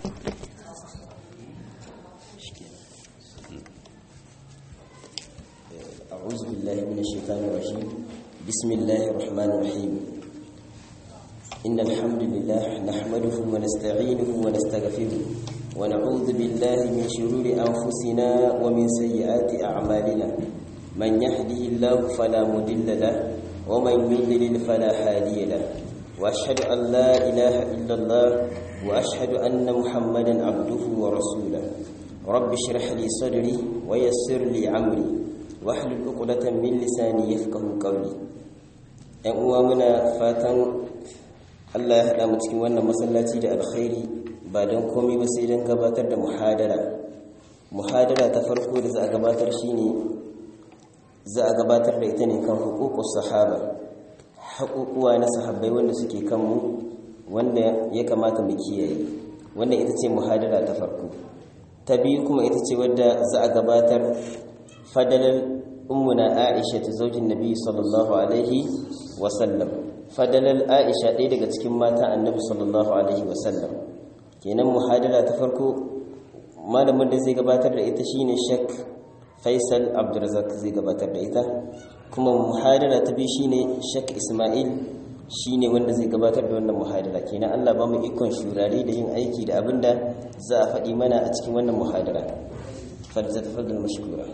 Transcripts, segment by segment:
أعوذ بالله من الشيطان الرجيم بسم الله الرحمن الرحيم إن الحمد لله نحمده ونستعينه ونستغفره ونعوذ بالله من شرور أنفسنا ومن سيئات أعمالنا من يهده الله فلا مضل له ومن يضلل فلا هادي له وأشهد أن لا إله إلا الله وأشهد أن محمدا عبده ورسوله رب اشرح لي صدري ويسر لي عمري واحلل عقدة من لساني يفقه قولي ‘yan uwa muna fatan Allah ya haɗa mu cikin wannan masallaci da alkhairi ba don komai ba sai don gabatar da muhadara muhadara ta farko da za a gabatar shine za a gabatar da ita ne kan hukukus sahaba haƙuƙuwa na sahabbai wanda suke kanmu wanda ya kamata mu kiyaye wannan ita ce muhadara ta farko ta biyu kuma ita ce wadda za a gabatar fadalar ummuna aisha ta zaujin nabi sallallahu alaihi wasallam fadalar aisha ɗaya daga cikin mata annabi sallallahu alaihi wasallam kenan muhadara ta farko malamin da zai gabatar da ita shine shek faisal abdulrazak zai gabatar da ita kuma muhadara ta biyu shine shek ismail shine wanda zai gabatar da wannan muhadara kenan Allah ba mu ikon shurare da yin aiki da abinda za a faɗi mana a cikin wannan muhadara فلتتفضل مشكورا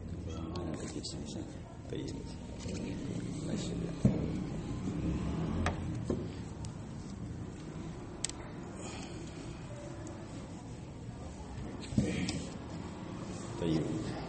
طيب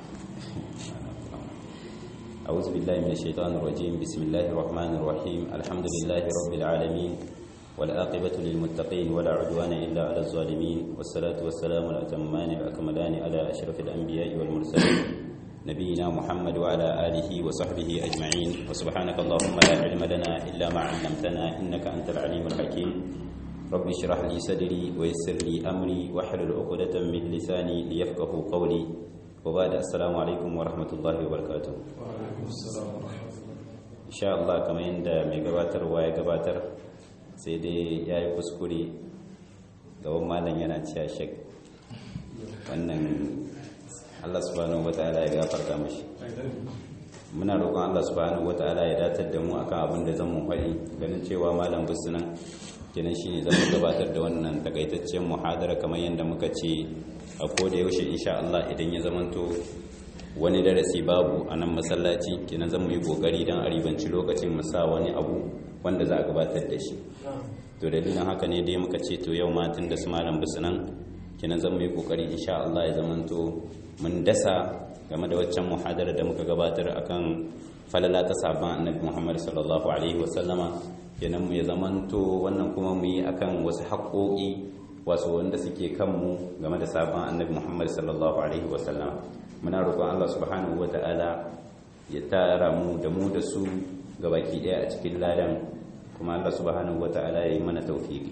أعوذ بالله من الشيطان الرجيم بسم الله الرحمن الرحيم الحمد لله رب العالمين والعاقبة للمتقين ولا عدوان إلا على الظالمين والصلاة والسلام الأتمان الأكملان على أشرف الأنبياء والمرسلين نبينا محمد وعلى آله وصحبه أجمعين وسبحانك اللهم لا علم لنا إلا ما علمتنا إنك أنت العليم الحكيم رب اشرح لي صدري ويسر لي أمري واحلل عقدة من لساني ليفقه قولي وبعد السلام عليكم ورحمة الله وبركاته وعليكم السلام ورحمة الله إن شاء الله كما عند ميغباتر ويغباتر sai dai ya yi kuskure gaban malam yana cewa shek wannan allah subhanahu wa ta'ala ya gafarta mashi muna roƙon allah subhanahu wa ta'ala ya datar da mu akan abin da zan mu faɗi ganin cewa malam busunan kenan shine zan mu gabatar da wannan takaitaccen muhadara kamar yadda muka ce a koda yaushe insha Allah idan ya zamanto wani darasi babu a nan masallaci kenan zan mu yi kokari don a ribanci lokacin mu sa wani abu wanda za a gabatar da shi to dalilin haka ne dai muka ce to yau ma tun da su malam bisu nan kenan zan yi kokari insha Allah ya zamanto mun dasa game da waccan muhadara da muka gabatar akan falala ta sabon annabi Muhammad sallallahu alaihi wa sallama kenan mu ya zamanto wannan kuma mu yi akan wasu haƙoƙi wasu wanda suke kanmu game da sabon annabi Muhammad sallallahu alaihi wa sallama muna roƙon Allah subhanahu wa ta'ala ya tara mu da mu da su gabaki ɗaya a cikin ladan kuma Allah subhanahu wata'ala ya yi mana taufiki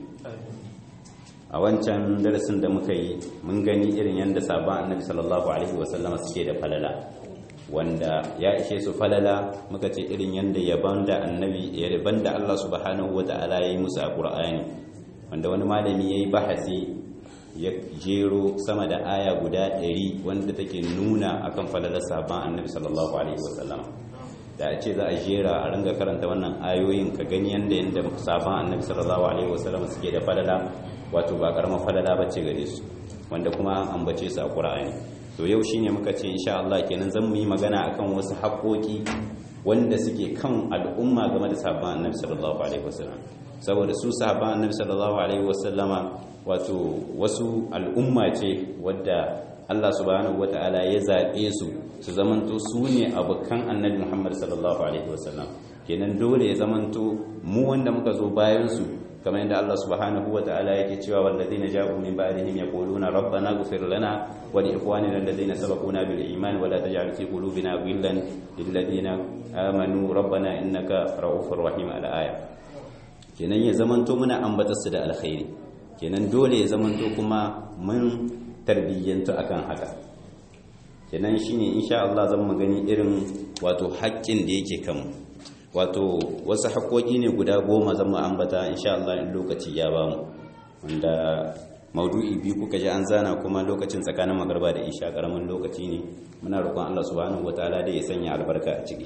a wancan darasin da muka yi mun gani irin yadda sabon annabi sallallahu alaihi wasallama suke da falala wanda ya ishe su falala muka ce irin yadda yaban da annabi yaban da Allah subhanahu wata'ala ya yi musu a Qur'ani wanda wani malami ya yi bahasi ya jero sama da aya guda ɗari wanda take nuna akan falalar sabon annabi sallallahu alaihi wasallama da a ce za a jera a ringa karanta wannan ayoyin ka gani yanda yanda sabon annabi sallallahu alaihi wasallam suke da falala wato ba karamar falala bace gare su wanda kuma an ambace su a Qur'ani to yau shine muka ce insha Allah kenan zan mu yi magana akan wasu haƙoƙi wanda suke kan al'umma game da sabon annabi sallallahu alaihi wasallam saboda su sabon annabi sallallahu alaihi wasallama wato wasu al'umma ce wadda Allah subhanahu wata'ala ya zaɓe su su zamanto su ne abokan annabi Muhammad sallallahu alaihi wasallam kenan dole ya zamanto mu wanda muka zo bayan su kamar yadda Allah subhanahu wata'ala yake cewa walladheena ja'u min ba'dihim yaquluna rabbana ighfir lana wa li ikhwanina alladheena sabaquna bil iman wa la taj'al fi qulubina ghillan lil ladina amanu rabbana innaka ra'ufur rahim al aya kenan ya zamanto muna ambatar su da alkhairi kenan dole ya zamanto kuma mun tarbiyyantu akan haka kenan shine insha Allah zan mu gani irin wato haƙƙin da yake kanmu wato wasu haƙoƙi ne guda goma zan mu ambata insha Allah in lokaci ya bamu wanda maudu'i biyu kuka ji an zana kuma lokacin tsakanin magarba da isha karamin lokaci ne muna roƙon Allah subhanahu wataala da ya sanya albarka a ciki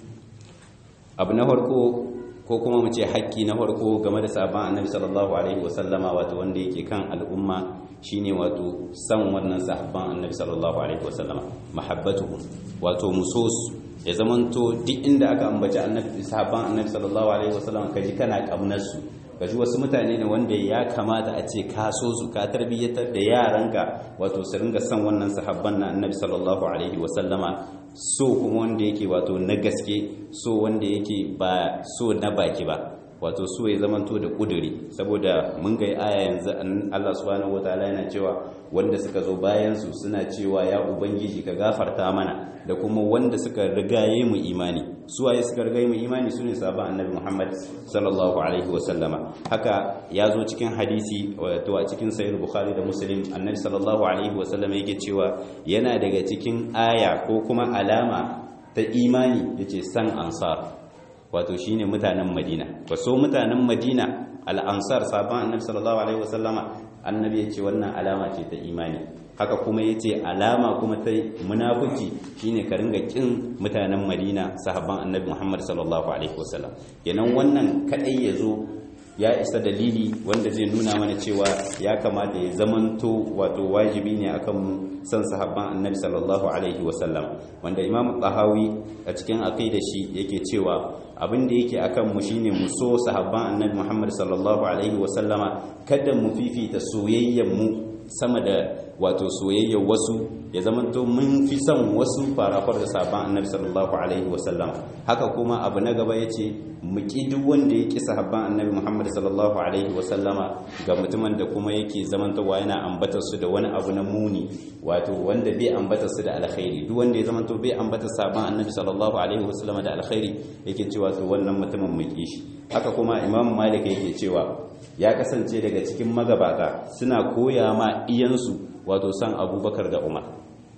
abu na farko ko kuma mu ce hakki na farko game da sabon annabi sallallahu alaihi wasallama wato wanda yake kan al'umma shine wato san wannan sahabban annabi sallallahu alaihi wasallama mahabbatuhum wato musos ya zamanto duk inda aka ambaci annabi sahabban annabi sallallahu alaihi wasallama kaji kana kaunar su kaji wasu mutane ne wanda ya kamata a ce ka so su ka tarbiyyatar da yaranka wato su ringa san wannan sahabban na annabi sallallahu alaihi wasallama so kuma wanda yake wato na gaske so wanda yake ba so na baki ba wato so ya zamanto da kuduri saboda mun ga aya yanzu Allah subhanahu wataala yana cewa wanda suka zo bayan su suna cewa ya ubangiji ka gafarta mana da kuma wanda suka rigaye mu imani su waye suka rigaye mu imani sune sahabban annabi Muhammad sallallahu alaihi wasallama haka ya zo cikin hadisi wato a cikin sahih bukhari da muslim annabi sallallahu alaihi wasallama yake cewa yana daga cikin aya ko kuma alama ta imani yace san ansar wato shine mutanen madina ba so mutanen madina al'ansar sabon annabi sallallahu alaihi wasallama annabi ya ce wannan alama ce ta imani haka kuma ya ce alama kuma ta munafuki shine ka ringa kin mutanen madina sahabban annabi muhammad sallallahu alaihi wasallam kenan wannan kadai ya zo ya isa dalili wanda zai nuna mana cewa ya kamata ya zamanto wato wajibi ne akan mu san sahabban annabi sallallahu alaihi wasallam wanda imam tahawi a cikin aqida shi yake cewa abin da yake akan mu shine mu so sahabban annabi muhammad sallallahu alaihi wasallama kada mu fifita soyayyen mu sama da wato soyayyar wasu ya zamanto mun fi son wasu farafar da sabon annabi sallallahu alaihi wasallam haka kuma abu na gaba yace mu ki duk wanda yake sahabban annabi Muhammad sallallahu alaihi wasallama ga mutumin da kuma yake zamantowa yana ambatar su da wani abu na muni wato wanda bai ambatar su da alkhairi duk wanda ya zamanto bai ambatar sabon annabi sallallahu alaihi wasallama da alkhairi yake cewa to wannan mutumin mu ki shi haka kuma imam malik yake cewa ya kasance daga cikin magabata suna koya ma iyansu wato san abubakar da umar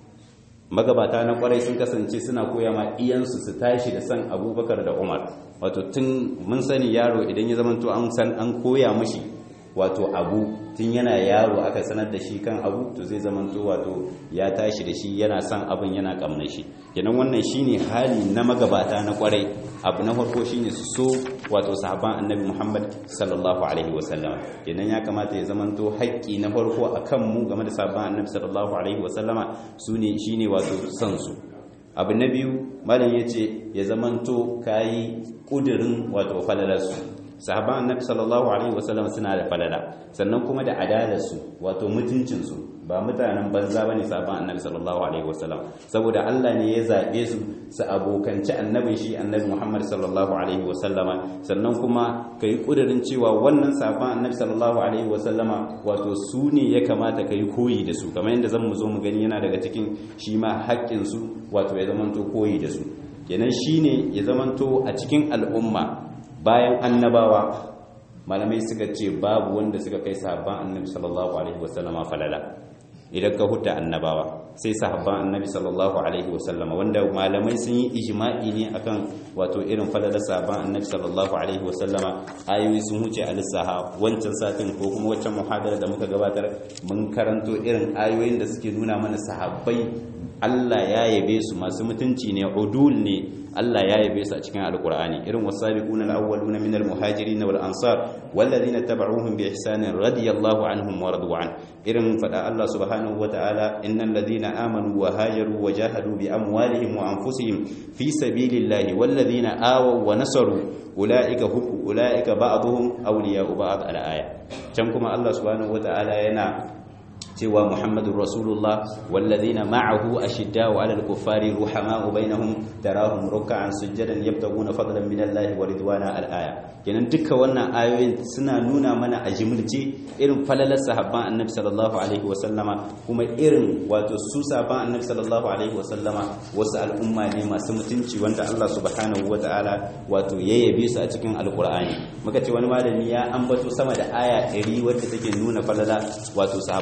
magabata na kwarai sun kasance suna koya ma iyansu su tashi da san abubakar da umar wato tun mun sani yaro idan ya zamanto an san an koya mashi wato abu tun yana yaro aka sanar da shi kan abu to zai zamanto wato ya tashi da shi yana son abin yana kamna shi kenan wannan shine hali na magabata na kwarai abu na farko shine su so wato sahaban annabi Muhammad sallallahu alaihi wasallam kenan ya kamata ya zamanto haƙƙi na farko akan mu game da sahaban annabi sallallahu alaihi wasallama sune shine wato son su abu na biyu malam yace ya zamanto kayi kudirin wato falalarsu sahaban annabi sallallahu alaihi wasallam suna da falala sannan kuma da adalarsu wato mutuncinsu ba mutanen banza bane sahaban annabi sallallahu alaihi wasallam saboda Allah ne ya zabe su su abokanci annabin shi annabi Muhammad sallallahu alaihi wasallama sannan kuma kai kudirin cewa wannan sahaban annabi sallallahu alaihi wasallama wato su ne ya kamata kai koyi da su kamar yadda zan mu zo mu gani yana daga cikin shi ma haƙƙin su wato ya zamanto koyi da su kenan shine ya zamanto a cikin al'umma bayan annabawa malamai suka ce babu wanda suka kai sahabban annabi sallallahu alaihi wasallama falala idan ka huta annabawa sai sahabban annabi sallallahu alaihi wasallama wanda malamai sun yi ijma'i ne akan wato irin falalar sahabban annabi sallallahu alaihi wasallama ayoyi sun huce a lissaha wancan satin ko kuma wancan muhadara da muka gabatar mun karanto irin ayoyin da suke nuna mana sahabbai Allah ya yabe su masu mutunci ne udul ne Allah ya yabe su a cikin alkur'ani irin wasabiquna alawwaluna minal muhajirin wal ansar walladhina tabauhum bi ihsanin radiyallahu anhum wa radu an irin fada Allah subhanahu wataala innal ladhina amanu wa hajaru wa jahadu bi amwalihim wa anfusihim fi sabilillahi walladhina awaw wa nasaru ulaika hum ulaika ba'dhum awliya'u ba'd al-aya can kuma Allah subhanahu wataala yana cewa Muhammadur Rasulullah wallazina ma'ahu ashidda'u 'alal kuffari ruhama'u bainahum tarahum ruk'an sujadan yabtaguna fadlan minallahi wa ridwana al-aya kenan duka wannan ayoyin suna nuna mana a jimilce irin falalar sahabban Annabi sallallahu alaihi wasallama kuma irin wato su sahabban Annabi sallallahu alaihi wasallama wasu al'umma ne masu mutunci wanda Allah subhanahu wata'ala wato ya yabe su a cikin alqur'ani muka ce wani malami ya ambato sama da aya 100 wadda take nuna falala wato sahabban Annabi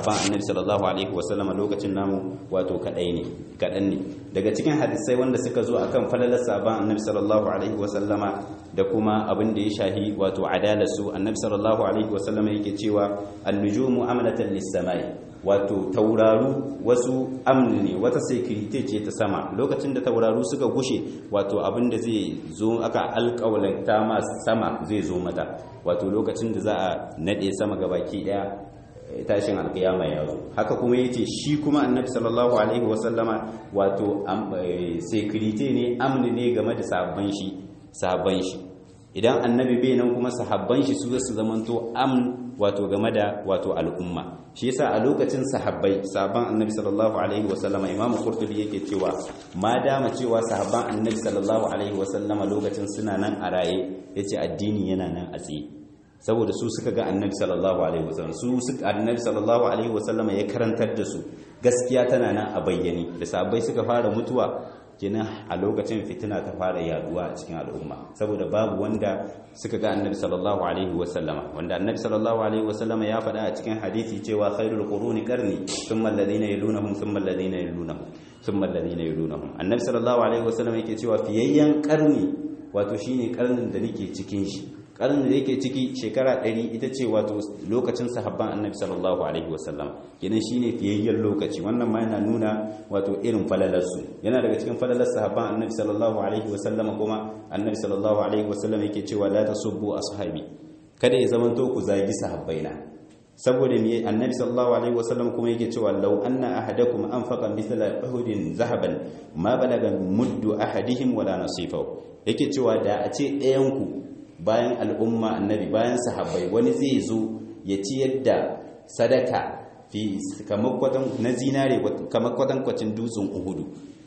sallallahu alaihi wasallama lokacin namu wato kadai ne kadan ne daga cikin hadisai wanda suka zo akan falalar sahabban annabi sallallahu alaihi wasallama da kuma abin da ya shahi wato adalarsu annabi sallallahu alaihi wasallama yake cewa an-nujumu amalatan lis-samai wato tauraru wasu amni ne wata security ce ta sama lokacin da tauraru suka gushe wato abin da zai zo aka alƙawalanta ma sama zai zo mata wato lokacin da za a nade sama gabaki daya tashin alkiyama ya zo haka kuma yace shi kuma annabi sallallahu alaihi wasallama wato security ne amni ne game da sabban shi sabban shi idan annabi bai nan kuma sahabban shi su su zamanto amn wato game da wato al'umma shi yasa a lokacin sahabbai sahabban annabi sallallahu alaihi wasallama imam qurtubi yake cewa ma dama cewa sahabban annabi sallallahu alaihi wasallama lokacin suna nan a raye yace addini yana nan a tsaye saboda su suka ga annabi sallallahu alaihi wasallam su suka annabi sallallahu alaihi wasallama ya karantar da su gaskiya tana nan a bayyane da sahabbai suka fara mutuwa kenan a lokacin fitina ta fara yaduwa a cikin al'umma saboda babu wanda suka ga annabi sallallahu alaihi wasallama wanda annabi sallallahu alaihi wasallama ya faɗa a cikin hadisi cewa khairul quruni qarni thumma alladhina yalunhum thumma alladhina yalunhum thumma alladhina yalunhum annabi sallallahu alaihi wasallama yake cewa fiyayyan qarni wato shine karnin da nake cikin shi karnin da yake ciki shekara 100 ita ce wato lokacin sahabban annabi sallallahu alaihi wasallam kenan shine fiyayyen lokaci wannan ma yana nuna wato irin falalarsu yana daga cikin falalar sahabban annabi sallallahu alaihi wasallam kuma annabi sallallahu alaihi wasallam yake cewa la tasubbu ashabi kada ya zamanto ku zagi sahabbaina saboda me annabi sallallahu alaihi wasallam kuma yake cewa law anna ahadakum anfaqa mithla uhudin zahaban ma balaga muddu ahadihim wala nasifahu yake cewa da a ce ɗayan ku bayan al'umma annabi bayan sahabbai wani zai zo ya ciyar da sadaka fi kamar kwatan na zinare kamar kwatan kwacin dutsen uhudu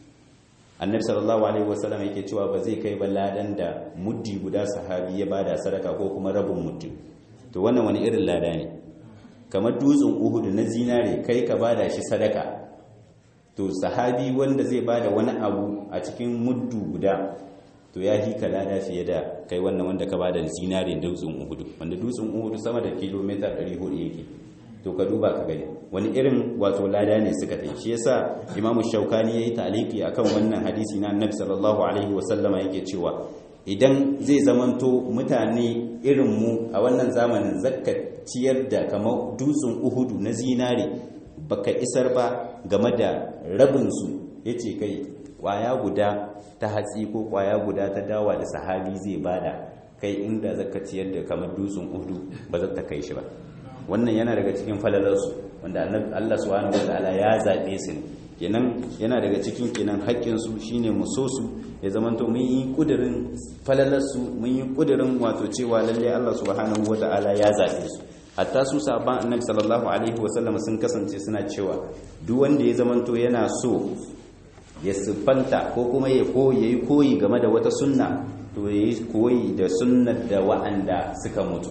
annabi sallallahu alaihi wasallam yake cewa ba zai kai ba ladan da muddi guda sahabi ya bada sadaka ko kuma rabin muddi to wannan wani irin lada ne kamar dutsen uhudu na zinare kai ka bada shi sadaka to sahabi wanda zai bada wani abu a cikin muddu guda to ya hi lada fiye da kai wannan wanda ka bada zinare dutsen uhudu wanda dutsen uhudu sama da kilomita 400 yake to ka duba ka gani wani irin wato lada ne suka tai shi yasa imamu shaukani yayi taliki akan wannan hadisi na annabi sallallahu alaihi wasallama yake cewa idan zai zamanto mutane irin mu a wannan zamanin zakka ciyar da kamar dutsen uhudu na zinare baka isar ba game da rabin su yace kai kwaya guda ta hatsi ko kwaya guda ta dawa da sahabi zai bada kai inda zaka ciyar da kamar dutsen uhudu ba za ta kai shi ba wannan yana daga cikin falalarsu wanda Allah subhanahu wataala ya zaɓe su ne kenan yana daga cikin kenan haƙƙinsu shine mu so su ya zamanto mun yi ƙudurin falalarsu mun yi ƙudurin wato cewa lalle Allah subhanahu wataala ya zaɓe su hatta su sahabban annabi sallallahu alaihi wasallam sun kasance suna cewa duk wanda ya zamanto yana so ya siffanta ko kuma ya koyi yayi koyi game da wata sunna to yayi koyi da sunnar da wa'anda suka mutu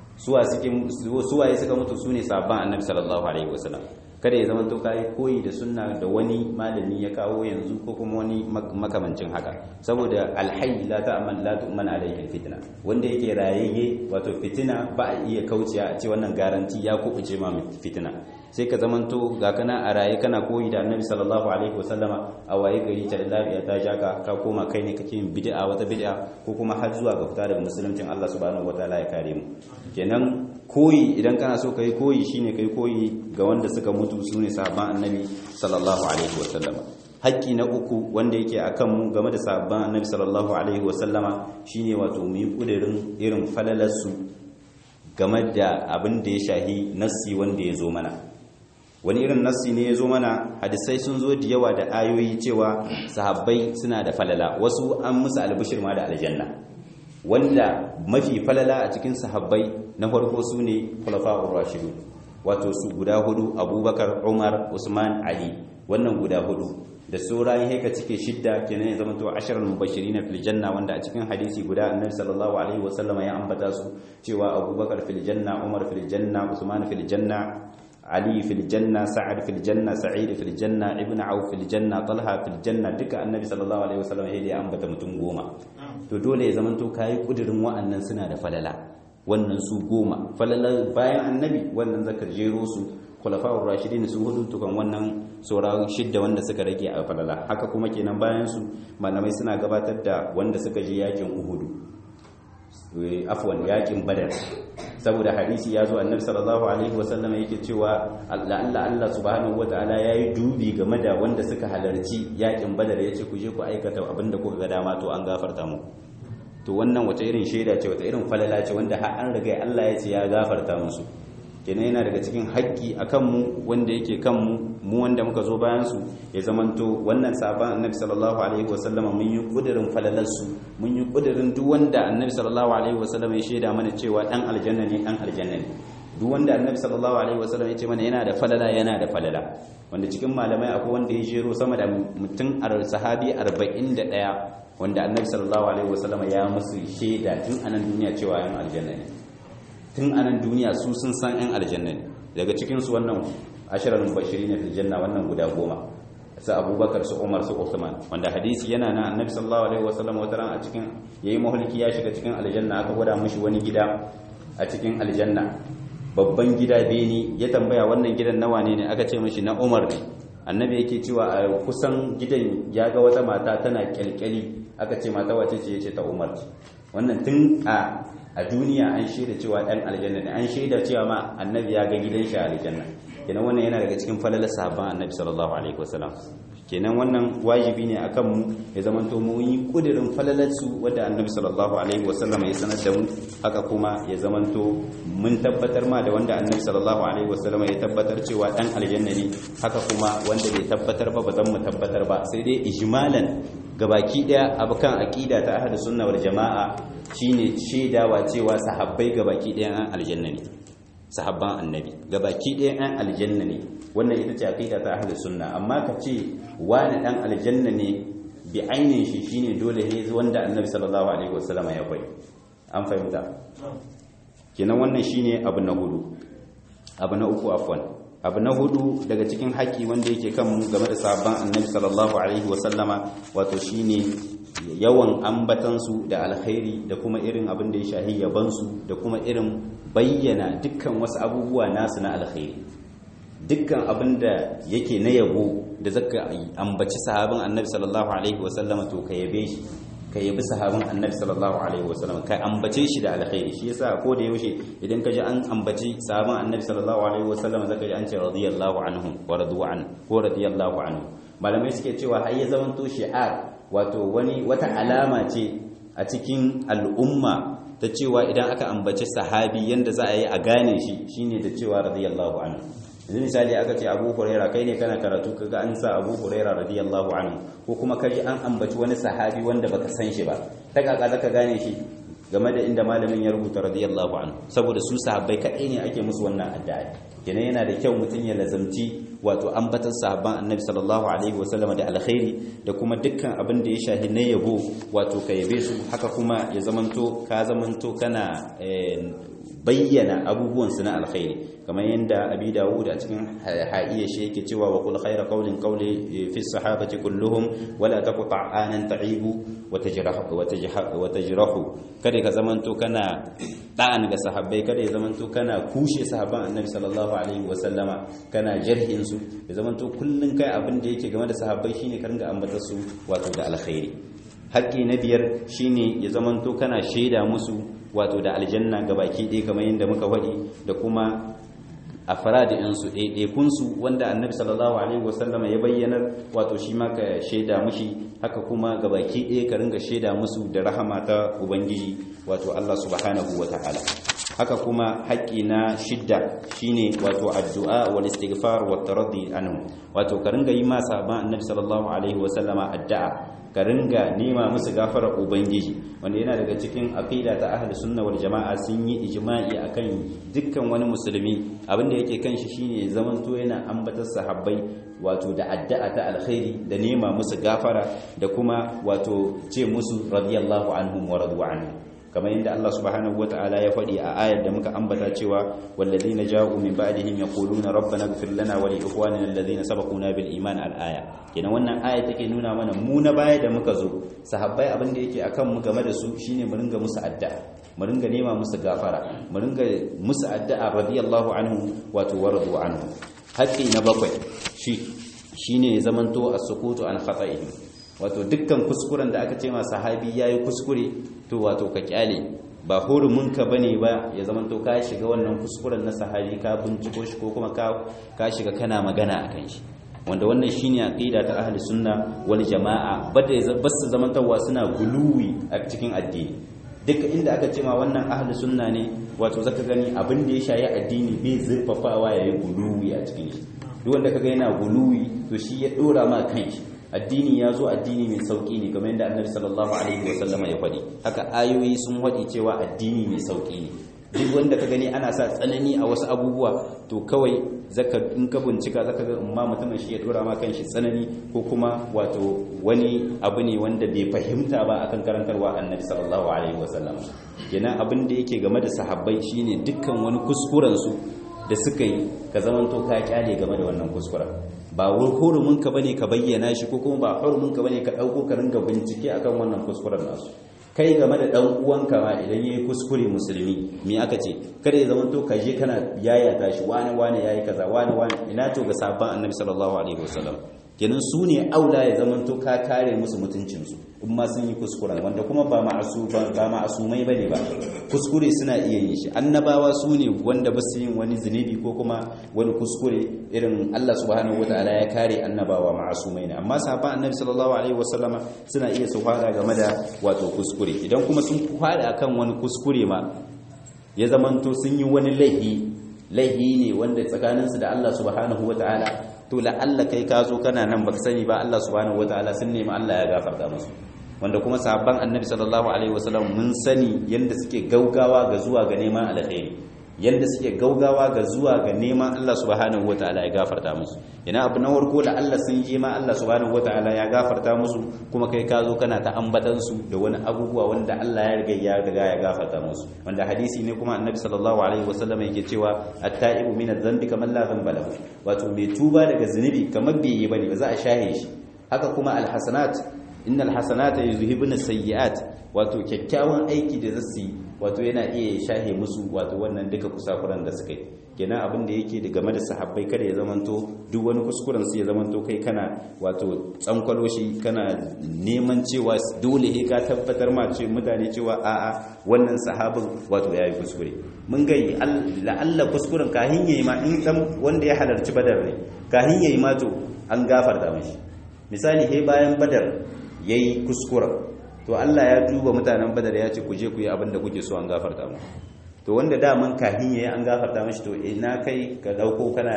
suwaye suka mutu su ne sabon annabi sallallahu alaihi wasallam kada ya zama to kai koyi da sunna da wani malami ya kawo yanzu ko kuma wani makamancin haka saboda alhayy la ta'man la tu'man alayhi fitna wanda yake rayayye wato fitina ba a iya kauciya a ce wannan garanti ya kubuce ma fitina sai ka zamanto ga kana a raye kana koyi da annabi sallallahu alaihi wasallama a waye gari ta lafiya ta jaka ka koma kai ne kake yin bid'a wata bid'a ko kuma har zuwa ga fita daga musuluncin Allah subhanahu wataala ya kare mu kenan koyi idan kana so kai koyi shine kai koyi ga wanda suka mutu sune sahabban annabi sallallahu alaihi wasallama haƙƙi na uku wanda yake akan mu game da sahabban annabi sallallahu alaihi wasallama shine wato mu yi kudirin irin falalarsu game da abin da ya shahi nassi wanda ya zo mana wani irin nassi ne ya zo mana hadisai sun zo da yawa da ayoyi cewa sahabbai suna da falala wasu an musu albishir ma da aljanna wanda mafi falala a cikin sahabbai na farko su ne khulafa'ur rashidu wato su guda hudu abubakar umar usman ali wannan guda hudu da sauran haika cike shidda kenan ya zama to asharal mubashirin fil janna wanda a cikin hadisi guda annabi sallallahu alaihi wasallam ya ambata su cewa abubakar fil janna umar fil janna usman fil janna Ali fil janna Sa'ad fil janna Sa'id fil janna Ibn Auf fil janna Talha fil janna duka Annabi sallallahu alaihi wasallam ya ambata mutum goma to dole ya zamanto kai kudirin wa'annan suna da falala wannan su goma falala bayan Annabi wannan zakar jero su khulafa'ur rashidin su hudu tukan wannan saura shidda wanda suka rage a falala haka kuma kenan bayan su malamai suna gabatar da wanda suka je yakin uhudu afwan yakin badar saboda hadisi ya zo annabi sallallahu alaihi wasallam yake cewa Allah Allah Allah subhanahu wataala yayi dubi game da wanda suka halarci yakin badar yace ku je ku aikata abinda kuka ga dama to an gafarta mu to wannan wace irin shaida ce wata irin falala ce wanda har an riga Allah ya ce ya gafarta musu kenan yana daga cikin haƙƙi a kanmu wanda yake kanmu mu wanda muka zo bayan su ya zamanto wannan sabon annabi sallallahu alaihi wasallama mun yi kudirin falalarsu mun yi kudirin duk wanda annabi sallallahu alaihi wasallama ya shaida mana cewa dan aljanna ne dan aljanna ne duk wanda annabi sallallahu alaihi wasallama ya ce mana yana da falala yana da falala wanda cikin malamai akwai wanda ya jero sama da mutum sahabi 41 wanda annabi sallallahu alaihi wasallama ya musu shaida tun anan duniya cewa yan aljanna ne tun anan duniya su sun san yan aljanna ne daga cikin su wannan ashirar mubashiri ne fil janna wannan guda goma su abubakar su umar su usman wanda hadisi yana na annabi sallallahu alaihi wasallam wata ran a cikin yayi mahulki ya shiga cikin aljanna aka gwada mishi wani gida a cikin aljanna babban gida beni ya tambaya wannan gidan nawa ne ne aka ce mishi na umar ne annabi yake cewa a kusan gidan ya ga wata mata tana kyalkyali aka ce mata wace ce yace ta umar ce wannan tun a a duniya an shaida cewa dan aljanna ne an shaida cewa ma annabi ya ga gidan shi a aljanna kenan wannan yana daga cikin falalar sahabban annabi sallallahu alaihi wasallam kenan wannan wajibi ne akan mu ya zamanto mu yi kudirin falalar su wanda annabi sallallahu alaihi wasallam ya sanar da mu haka kuma ya zamanto mun tabbatar ma da wanda annabi sallallahu alaihi wasallam ya tabbatar cewa dan aljanna ne haka kuma wanda bai tabbatar ba ba zan mu tabbatar ba sai dai ijmalan gabaki daya abukan aqida ta ahlus sunna wal jamaa shine shaidawa cewa sahabbai gabaki daya an aljanna ne sahabban annabi gabaki ɗaya ɗan aljanna ne wannan ita ce aqida ta ahlus sunna amma ka ce wani ɗan aljanna ne bi ainin shi shine dole ne wanda annabi sallallahu alaihi wasallam ya bai an fahimta kenan wannan shine abu na hudu abu na uku afwan abu na hudu daga cikin haƙi wanda yake kan mu game da sahabban annabi sallallahu alaihi wasallama wato shine yawan ambatansu da alkhairi da kuma irin abin da ya shahi yabansu da kuma irin bayyana dukkan wasu abubuwa nasu na alkhairi dukkan abin da yake na yabo da zaka ambaci sahabin annabi sallallahu alaihi wasallam to ka yabe shi ka yabi sahabin annabi sallallahu alaihi wasallam ka ambace shi da alkhairi shi yasa ko da yaushe idan ka ji an ambaci sahabin annabi sallallahu alaihi wasallam zaka ji an ce radiyallahu anhu wa radwan ko radiyallahu anhu malamai suke cewa har ya zamanto shi'ar wato wani wata alama ce a cikin al'umma ta cewa idan aka ambaci sahabi yanda za a yi a gane shi shine da cewa radiyallahu anhu yanzu misali aka ce abu huraira kai ne kana karatu kaga an sa abu huraira radiyallahu anhu ko kuma kaji an ambaci wani sahabi wanda baka san shi ba ta kaka zaka gane shi game da inda malamin ya rubuta radiyallahu anhu saboda su sahabbai kadai ne ake musu wannan addu'a kenan yana da kyau mutum ya lazamci wato ambatan sahabban annabi sallallahu alaihi wasallam da alkhairi da kuma dukkan abin da ya shahi na yabo wato ka yabe su haka kuma ya zamanto ka zamanto kana bayyana abubuwan su na alkhairi kamar yadda abi dawud a cikin ha'iya shi yake cewa wa kul khayra qawlin qawli fi sahabati kulluhum wala taqta anan ta'ibu wa tajrahu wa tajrahu kada ka zamanto kana da'an ga sahabbai kada ya zamanto kana kushe sahabban annabi sallallahu alaihi wa sallama kana jarhin su ya zamanto kullun kai abin da yake game da sahabbai shine ka ringa ambata su wato da alkhairi haƙƙi na biyar shine ya zamanto kana shaida musu wato da aljanna gabaki ɗaya kamar yadda muka faɗi da kuma a faradi'insu ɗaiɗaikunsu wanda annabi sallallahu alaihi wasallama ya bayyanar wato shi ma ka shaida mushi haka kuma gabaki ɗaya ka ringa shaida musu da rahama ta ubangiji wato Allah subhanahu wa ta'ala haka kuma haƙƙi na shidda shine wato addu'a wal istighfar wa taraddi anhu wato ka ringa yi ma sahaban annabi sallallahu alaihi wasallama addu'a ka ringa nema musu gafarar ubangiji wanda yana daga cikin aqida ta ahli sunna wal jama'a sun yi ijma'i akan dukkan wani musulmi abinda yake kan shi shine zaman to yana ambatar sahabbai wato da addu'a ta alkhairi da nema musu gafara da kuma wato ce musu radiyallahu anhum wa radu anhu kamar yadda Allah subhanahu wata'ala ya faɗi a ayar da muka ambata cewa walladhina ja'u min ba'dihim yaquluna rabbana ighfir lana wa li ikhwanina alladhina sabaquna bil iman al aya kenan wannan aya take nuna mana mu na baya da muka zo sahabbai abin da yake akan mu game da su shine mu ringa musu addu'a mu ringa nema musu gafara mu ringa musu addu'a radiyallahu anhu wato waradu anhu haƙƙi na bakwai shi shine zamanto as-sukutu an khata'ihim wato dukkan kuskuren da aka ce ma sahabi yayi kuskure to wato ka kyale ba hurumin ka bane ba ya zamanto ka shiga wannan kuskuren na sahabi ka binciko shi ko kuma ka ka shiga kana magana akan shi wanda wannan shine aqida ta ahli sunna wal jamaa bada basu zamantawa suna guluwi a cikin addini duk inda aka ce ma wannan ahli sunna ne wato zaka gani abin da ya shayi addini bai zurfafawa yayi guluwi a cikin shi duk wanda kaga yana guluwi to shi ya dora ma kanshi addini ya zo addini mai sauki ne kamar yadda annabi sallallahu alaihi wasallama ya faɗi haka ayoyi sun faɗi cewa addini mai sauki ne duk wanda ka gani ana sa tsanani a wasu abubuwa to kawai zaka in ka bincika zaka ga amma mutumin shi ya dora ma kanshi tsanani ko kuma wato wani abu ne wanda bai fahimta ba akan karantarwa annabi sallallahu alaihi wasallam kenan abin da yake game da sahabbai shine dukkan wani kuskuren su da suka yi ka zamanto ka kyale game da wannan kuskuren ba hurumin ka bane ka bayyana shi ko kuma ba hurumin ka bane ka dauko ka ringa bincike akan wannan kuskuren nasu kai game da dan uwanka ma idan yayi kuskure musulmi me aka ce kada ya zama to ka je kana yayata shi wani wani yayi kaza wani wani ina to ga sabban annabi sallallahu alaihi wasallam kenan su ne aula ya zama to ka kare musu mutuncin su in ma sun yi kuskuren wanda kuma ba ma'asu ba ma'asumai bane ba kuskure suna iya yin shi annabawa su ne wanda ba su yin wani zunubi ko kuma wani kuskure irin Allah subhanahu wataala ya kare annabawa ma'asumai ne amma sahabban annabi sallallahu alaihi wasallama suna iya su fara game da wato kuskure idan kuma sun fara akan wani kuskure ma ya zamanto sun yi wani laihi laihi ne wanda tsakaninsu da Allah subhanahu wataala to la'alla kai ka zo kana nan baka sani ba Allah subhanahu wataala sun nemi Allah ya gafarta musu wanda kuma sahabban annabi sallallahu alaihi wasallam mun sani yanda suke gaugawa ga zuwa ga neman alkhairi yanda suke gaugawa ga zuwa ga neman Allah subhanahu wataala ya gafarta musu ina abu na warko da Allah sun je ma Allah subhanahu wataala ya gafarta musu kuma kai ka zo kana ta ambatan su da wani abubuwa wanda Allah ya riga ya riga ya gafarta musu wanda hadisi ne kuma annabi sallallahu alaihi wasallam yake cewa at-ta'ibu min adh-dhanbi kaman la dhanba lahu wato mai tuba daga zunubi kamar bai yi bane ba za a shahe shi haka kuma al-hasanat innal hasanata yuzhibuna sayyi'at wato kyakkyawan aiki da zasu yi wato yana iya shahe musu wato wannan duka kusakuran da suka yi kenan abin da yake game da sahabbai kada ya zamanto duk wani kuskuren su ya zamanto kai kana wato tsankwalo shi kana neman cewa dole he ka tabbatar ma ce mutane cewa a'a wannan sahabin wato yayi kuskure mun ga la'alla kuskuren kahin yayi ma in dan wanda ya halarci badar ne kahin yayi ma to an gafarta mishi misali he bayan badar ya yi kuskura to Allah ya duba mutanen badar ya ce ku je ku yi abin da kuke so an gafarta mu to wanda daman kahin yayi an gafarta mashi to ina kai ka dauko kana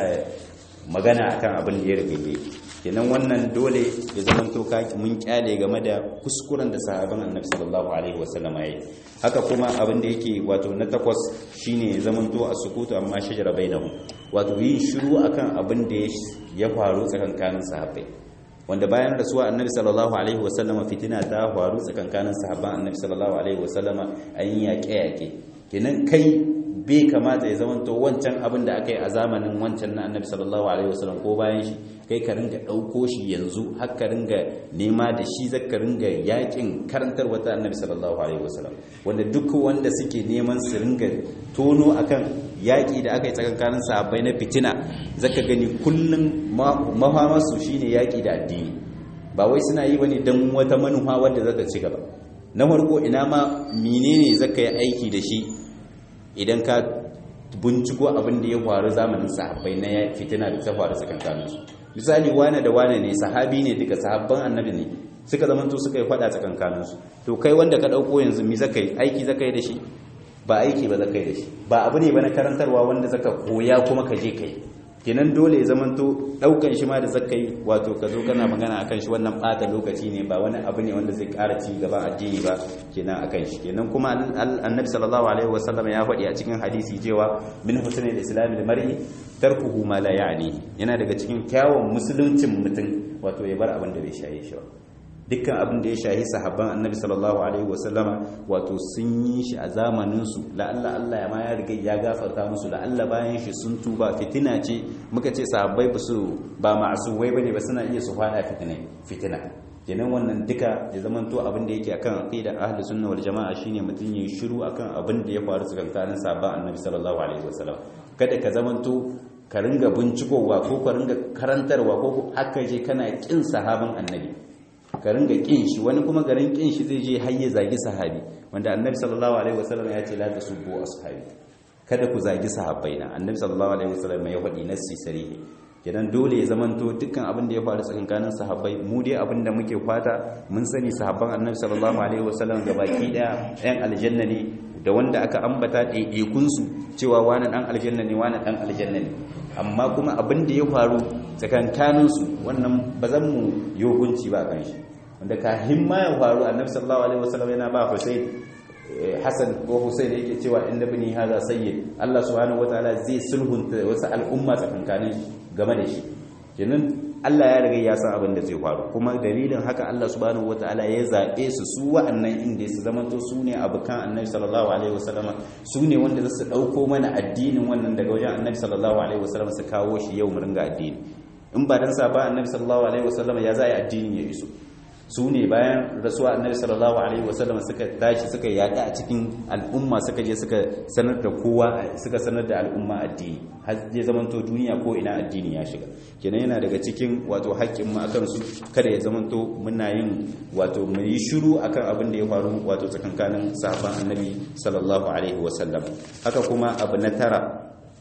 magana akan abin da ya rike yi kenan wannan dole ya zama to ka mun kyale game da kuskuren da sahabban annabi sallallahu alaihi wasallam yayi haka kuma abin da yake wato na takwas shine ya zama to as-sukutu amma shajara bainahum wato yin shiru akan abin da ya faru tsakankanin sahabbai wanda bayan rasuwa annabi sallallahu alaihi wasallama fitina ta faru tsakankanin sahabban annabi sallallahu alaihi wasallama an yi yaƙe-yaƙe kenan kai bai kamata ya zamanto wancan abin da aka yi a zamanin wancan na annabi sallallahu alaihi wasallam ko bayan shi kai ka ringa ɗauko shi yanzu har ka ringa nema da shi za ka ringa yaƙin karantar wata annabi sallallahu alaihi wasallam wanda duk wanda suke neman su ringa tono akan yaƙi da aka yi tsakankanin sahabbai na fitina zaka gani kullum mafamarsu shine yaƙi da addini ba wai suna yi bane don wata manufa wadda za ta ci gaba na farko ina ma menene zaka yi aiki da shi idan ka binciko abin da ya faru zamanin sahabbai na fitina da ta faru tsakankanin su misali wane da wane ne sahabi ne duka sahabban annabi ne suka zamanto suka yi fada tsakankanin su to kai wanda ka dauko yanzu mi zaka yi aiki zaka yi da shi ba aiki ba zaka yi da shi ba abu ne ba na karantarwa wanda zaka koya kuma ka je kai kenan dole ya zamanto daukan shi ma da zaka yi wato ka zo kana magana akan shi wannan bata lokaci ne ba wani abu ne wanda zai ƙara ci gaban addini ba kenan akan shi kenan kuma annabi sallallahu alaihi wasallam ya faɗi a cikin hadisi cewa min husnil islam lil mar'i tarkuhu ma la ya'ni yana daga cikin kyawun musuluncin mutum wato ya bar abin da bai shaye shi ba dukkan abin da ya shahi sahabban annabi sallallahu alaihi wasallama wato sun yi shi a zamaninsu la'alla Allah ya ma ya riga ya gafarta musu la'alla bayan shi sun tuba fitina ce muka ce sahabbai ba su ba ma'asumai bane ba suna iya su fada fitina fitina kenan wannan duka ya zaman to abin da yake akan aqida ahli sunna wal jamaa shine mutun yayi shiru akan abin da ya faru tsakankanin sahabban annabi sallallahu alaihi wasallam kada ka zaman to ka ringa bincikowa ko ka ringa karantarwa ko haka je kana kin sahabin annabi ka ringa kin shi wani kuma garin kin shi zai je har ya zagi sahabi wanda annabi sallallahu alaihi wasallam ya ce la tasubbu ashabi kada ku zagi sahabbaina annabi sallallahu alaihi wasallam ya faɗi nassi sarihi kenan dole ya zamanto dukkan abin da ya faru tsakankanin sahabbai mu dai abin da muke fata mun sani sahabban annabi sallallahu alaihi wasallam gabaki daya ɗayan aljanna ne da wanda aka ambata ɗaiɗaikun su cewa wani ɗan aljanna ne wani ɗan aljanna ne amma kuma abin da ya faru tsakankanin su wannan ba zan mu yi hukunci ba kan shi wanda kafin ma ya faru annabi sallallahu alaihi wasallam yana ba Hussein Hassan ko Hussein yake cewa inda bini haza sayyid Allah subhanahu wataala zai sulhunta wasu al'umma tsakankanin game da shi kenan Allah ya riga ya san abin da zai faru kuma dalilin haka Allah subhanahu wataala ya zabe su su wa'annan inda su zamanto su ne abukan Annabi sallallahu alaihi wasallama su ne wanda za su dauko mana addinin wannan daga wajen Annabi sallallahu alaihi wasallama su kawo shi yau mu ringa addini in ba dan sa ba Annabi sallallahu alaihi wasallama ya zai addini ya iso su ne bayan rasuwa annabi sallallahu alaihi wasallam suka tashi suka yada a cikin al'umma suka je suka sanar da kowa suka sanar da al'umma addini har zai zamanto duniya ko ina addini ya shiga kenan yana daga cikin wato haƙƙin mu akan su kada ya zamanto muna yin wato mu yi shiru akan abin da ya faru wato tsakankanin sahabban annabi sallallahu alaihi wasallam haka kuma abu na tara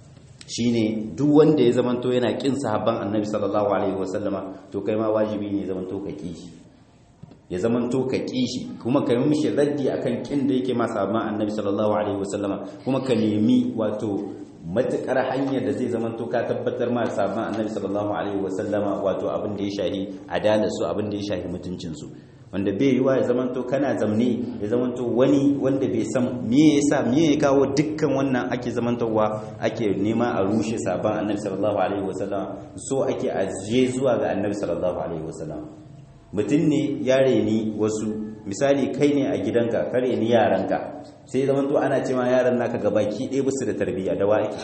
shine duk wanda ya zamanto yana kin sahabban annabi sallallahu alaihi wasallama to kai ma wajibi ne ya zamanto ka ki ya zamanto ka kishi kuma ka yi mishi raddi akan kin da yake ma sahabban annabi sallallahu alaihi wasallama kuma ka nemi wato matukar hanyar da zai zamanto ka tabbatar ma sahabban annabi sallallahu alaihi wasallama wato abin da ya shahi adalar su abin da ya shahi mutuncin su wanda bai yiwa ya zamanto kana zamne ya zamanto wani wanda bai san me yasa me ya kawo dukkan wannan ake zamantowa ake nema a rushe sabon annabi sallallahu alaihi wasallam so ake ajiye zuwa ga annabi sallallahu alaihi wasallam mutum ne ya reni wasu misali kai ne a gidanka ka reni yaranka sai zamanto ana cewa yaran naka gabaki ɗaya basu da tarbiyya da wa ake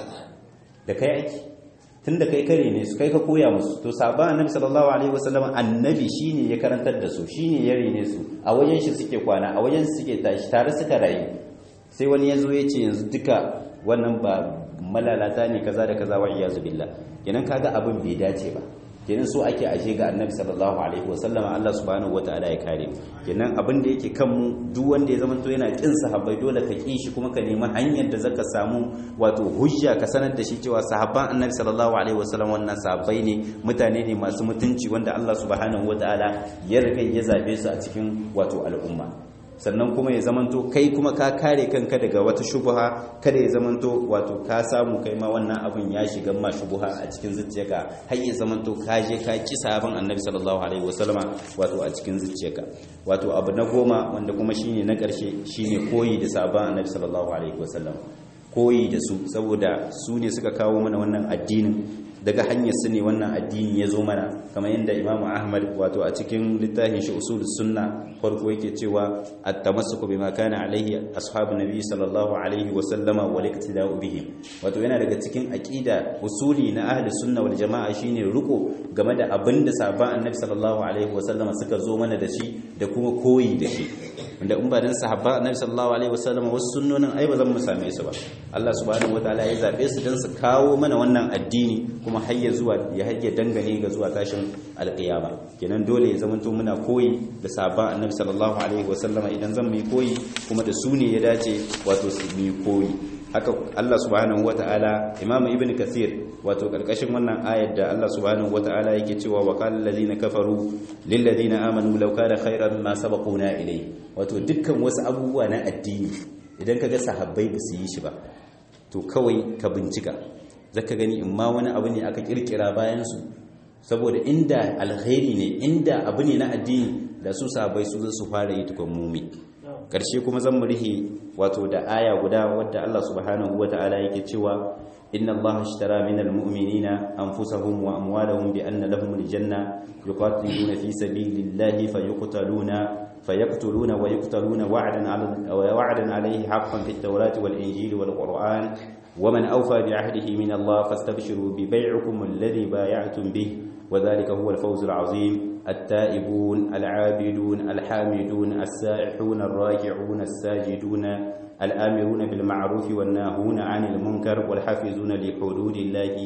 da kai ake tun da kai kare ne su kai ka koya musu to sabon annabi sallallahu alaihi wasallam annabi shine ya karantar da su shine ya rene su a wajen shi suke kwana a wajen su suke tashi tare suka rayu sai wani ya zo ya ce yanzu duka wannan ba malalata ne kaza da kaza wa iyazu billah kenan kaga abin bai dace ba kenan so ake ashe ga annabi sallallahu alaihi wasallama Allah subhanahu wataala ya kare kenan abin da yake kan mu duk wanda ya zama to yana kin sahabbai dole ka ki shi kuma ka nemi hanyar da zaka samu wato hujja ka sanar da shi cewa sahabban annabi sallallahu alaihi wasallam wannan sahabbai ne mutane ne masu mutunci wanda Allah subhanahu wataala ya riga ya zabe su a cikin wato al'umma sannan kuma ya zamanto kai kuma ka kare kanka daga wata shubuha kada ya zamanto wato ka samu kai ma wannan abin ya shiga ma shubuha a cikin zuciyarka har ya zamanto ka je ka ki sabon annabi sallallahu alaihi wasallama wato a cikin zuciyarka wato abu na goma wanda kuma shine na karshe shine koyi da sabon annabi sallallahu alaihi wasallam koyi da su saboda su ne suka kawo mana wannan addinin daga hanyar su ne wannan addini ya zo mana kamar yadda imamu ahmad wato a cikin littafin shi usul sunna farko yake cewa at-tamassuku bima kana alaihi ashabu nabi sallallahu alaihi wa sallama wal iktida'u bihim wato yana daga cikin aqida usuli na ahli sunna wal jama'a shine riko game da abin da sahabban annabi sallallahu alaihi wa sallama suka zo mana da shi da kuma koyi da shi wanda in ba dan sahabban annabi sallallahu alaihi wa sallama wasu sunnonin ai ba zan mu same su ba Allah subhanahu wataala ya zabe su dan su kawo mana wannan addini kuma hayya zuwa ya hayya dangane ga zuwa tashin alqiyama kenan dole ya zamanto muna koyi da sahabban annabi sallallahu alaihi wasallama idan zan mu koyi kuma da su ne ya dace wato su mu koyi haka Allah subhanahu wataala Imam Ibn Kathir wato karkashin wannan ayar da Allah subhanahu wataala yake cewa wa qala allazina kafaru lil ladina amanu law kana khairan ma sabaquna ilay wato dukkan wasu abubuwa na addini idan kaga sahabbai ba su yi shi ba to kawai ka bincika zaka gani in ma wani abu ne aka kirkira bayan su saboda inda alkhairi ne inda abu ne na addini da su sahabbai su su fara yi tukun mumi karshe kuma zan mu rihe wato da aya guda wadda Allah subhanahu wataala yake cewa inna Allah ashtara minal mu'minina anfusahum wa amwalahum bi anna lahum aljanna yuqatiluna fi sabilillahi fayuqtaluna فيقتلون ويقتلون وعدا على وعدا عليه حقا في التوراة والإنجيل والقرآن ومن أوفى بعهده من الله فاستبشروا ببيعكم الذي بايعتم به وذلك هو الفوز العظيم التائبون العابدون الحامدون السائحون الراكعون الساجدون الآمرون بالمعروف والناهون عن المنكر والحافظون لحدود الله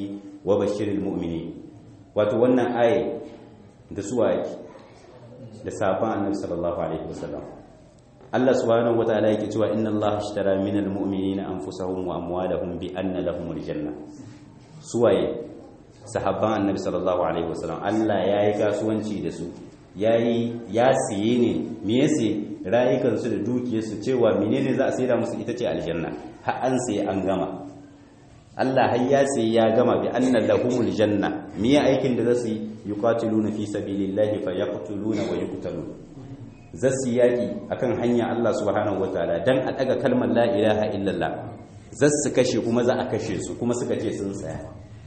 wa bashiril mu'mini wato wannan aye da suwa yake da safan annabi sallallahu alaihi wasallam Allah subhanahu wataala yake cewa inna Allah ashtara minal mu'minina anfusahum wa amwalahum bi anna lahumul janna suwaye sahabban annabi sallallahu alaihi wasallam Allah yayi kasuwanci da su yayi ya siye ne me yase rayukansu da dukiyarsu cewa menene za a saida musu ita ce aljanna har an sai an gama Allah har ya sai ya gama bi anna lahumul janna me aikin da zasu yi yuqatiluna fi sabilillahi fayaqtuluna wa yuqtalun zasu yaki akan hanya Allah subhanahu wataala dan a daga kalmar la ilaha illallah zasu kashe kuma za a kashe su kuma suka ce sun tsaya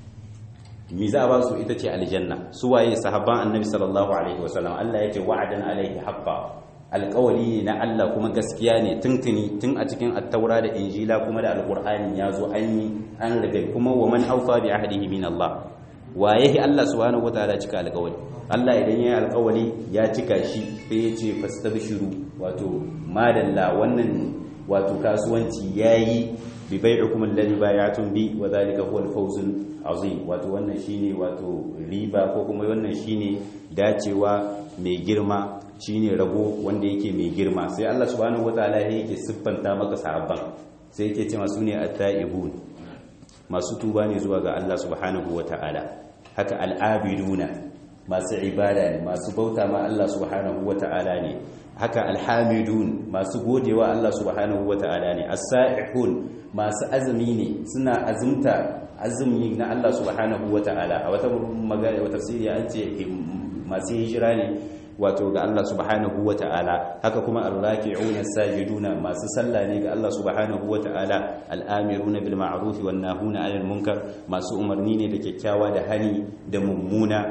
mi za a ba su ita ce aljanna su waye sahabban annabi sallallahu alaihi wasallam Allah yake wa'adan alaihi haqqan alƙawari ne na Allah kuma gaskiya ne tuntuni tun a cikin attaura da injila kuma da alƙur'ani ya zo an yi an riga kuma wa man aufa bi ahdihi min Allah waye Allah subhanahu wataala cika alƙawari Allah idan ya yi alƙawari ya cika shi sai ya ce fastabshiru wato madalla wannan wato kasuwanci yayi bi bai'ikum alladhi bay'atum bi wa dhalika huwa al-fawzul azim wato wannan shine wato riba ko kuma wannan shine dacewa mai girma shine rago wanda yake mai girma sai Allah subhanahu wataala yake siffanta maka sahabban sai yake cewa sune at-taibun masu tuba ne zuwa ga Allah subhanahu wataala haka al-abiduna masu ibada ne masu bauta ma Allah subhanahu wataala ne haka alhamidun masu godewa Allah subhanahu wataala ne as-sa'ihun masu azumi ne suna azumta azumi na Allah subhanahu wataala a wata magana wata tafsiri an ce masu hijira ne wato ga Allah subhanahu wa ta'ala haka kuma arraki'una sajiduna masu sallah ne ga Allah subhanahu wa ta'ala al'amiruna bil ma'ruf wan nahuna 'anil munkar masu umarni ne da kyakkyawa da hani da mummuna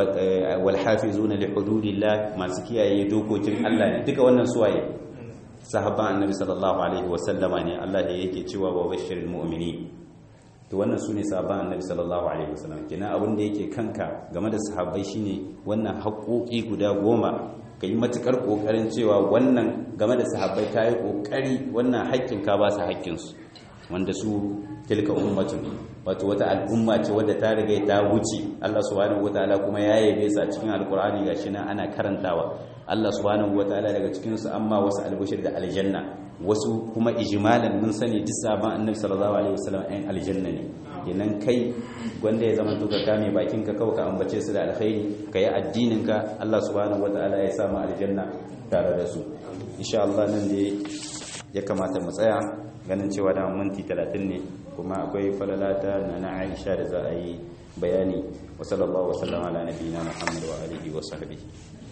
wal hafizuna li hududillah masu kiyaye dokokin Allah ne duka wannan suwaye sahabban annabi sallallahu alaihi wa sallama ne Allah da yake cewa wa bashiril mu'minin to wannan su ne sahabban annabi sallallahu alaihi wasallam kenan abin da yake kanka game da sahabbai shine wannan haƙoƙi guda goma ka yi matuƙar ƙoƙarin cewa wannan game da sahabbai ta yi ƙoƙari wannan haƙƙin ka ba su haƙƙinsu wanda su tilka ummatun wato wata al'umma ce wadda ta riga ta wuce Allah subhanahu wataala kuma ya yabe sa cikin alqur'ani gashi nan ana karantawa Allah subhanahu wataala daga cikin su amma wasu albushir da aljanna wasu kuma ijmalan mun sani duk saban annabi sallallahu alaihi wasallam ayin aljanna ne kenan kai gwanda ya zama duka kame bakin ka kawai ka ambace su da alkhairi kai addinin ka Allah subhanahu wataala ya sa mu aljanna tare da su insha Allah nan da ya kamata mu tsaya ganin cewa da minti 30 ne kuma akwai falalata na na Aisha da za a yi bayani wa sallallahu wa sallama ala nabiyina Muhammad wa alihi wa sahbihi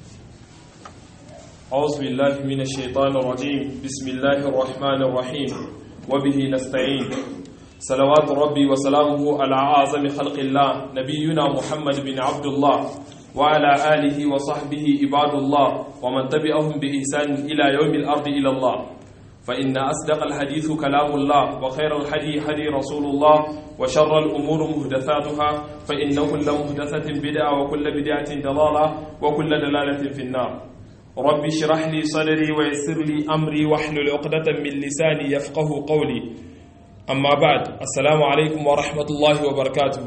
أعوذ بالله من الشيطان الرجيم بسم الله الرحمن الرحيم وبه نستعين صلوات ربي وسلامه على أعظم خلق الله نبينا محمد بن عبد الله وعلى آله وصحبه عباد الله ومن تبعهم بإحسان إلى يوم الأرض إلى الله فإن أصدق الحديث كلام الله وخير الحدي حدي رسول الله وشر الأمور مهدثاتها فإن كل مهدثة بدعة وكل بدعة ضلالة وكل دلالة في النار رب اشرح لي صدري ويسر لي أمري واحلل عقدة من لساني يفقه قولي أما بعد السلام عليكم ورحمة الله وبركاته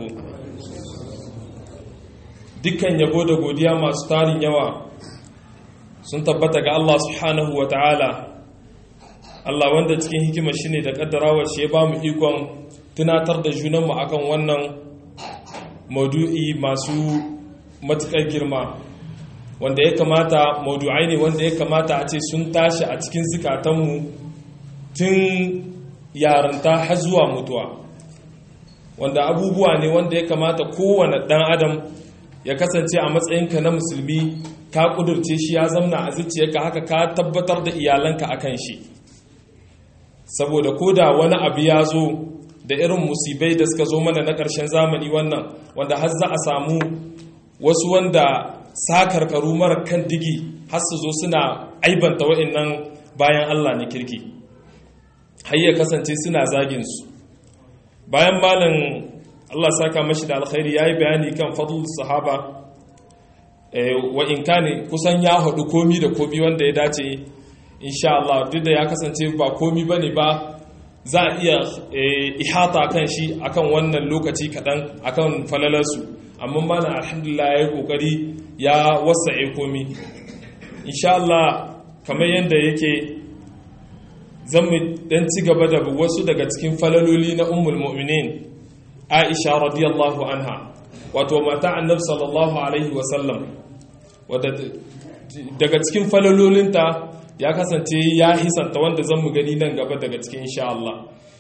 dukkan yabo da godiya masu tarin yawa sun tabbata ga Allah subhanahu wa ta'ala Allah wanda cikin hikima shine da kaddarawar shi ya ba mu ikon tunatar da junanmu akan wannan maudu'i masu matuƙar girma wanda ya kamata maudu'ai ne wanda ya kamata a ce sun tashi a cikin zukatanmu tun yaranta har zuwa mutuwa wanda abubuwa ne wanda ya kamata kowane ɗan adam ya kasance a matsayinka na musulmi ka ƙudurce shi ya zamna a zuciyarka haka ka tabbatar da iyalanka akan shi saboda ko da wani abu ya zo da irin musibai da suka zo mana na ƙarshen zamani wannan wanda har za a samu wasu wanda sakarkaru mara kan digi har su zo suna aibanta wa'annan bayan Allah na kirki har ya kasance suna zagin su bayan malin Allah saka mashi da alkhairi yayi bayani kan fadlul sahaba wa in kane kusan ya haɗu komi da komi wanda ya dace insha Allah duk da ya kasance ba komi bane ba za a iya ihata kan shi akan wannan lokaci kaɗan akan falalarsu amma mana alhamdulillah ya yi ƙoƙari ya wasa komi insha Allah kamar yadda yake zan mu dan ci gaba da wasu daga cikin falaloli na ummul mu'minin Aisha radiyallahu anha wato mata annabi sallallahu alaihi wasallam wadda daga cikin falalolinta ya kasance ya hisanta wanda zan mu gani nan gaba daga cikin insha Allah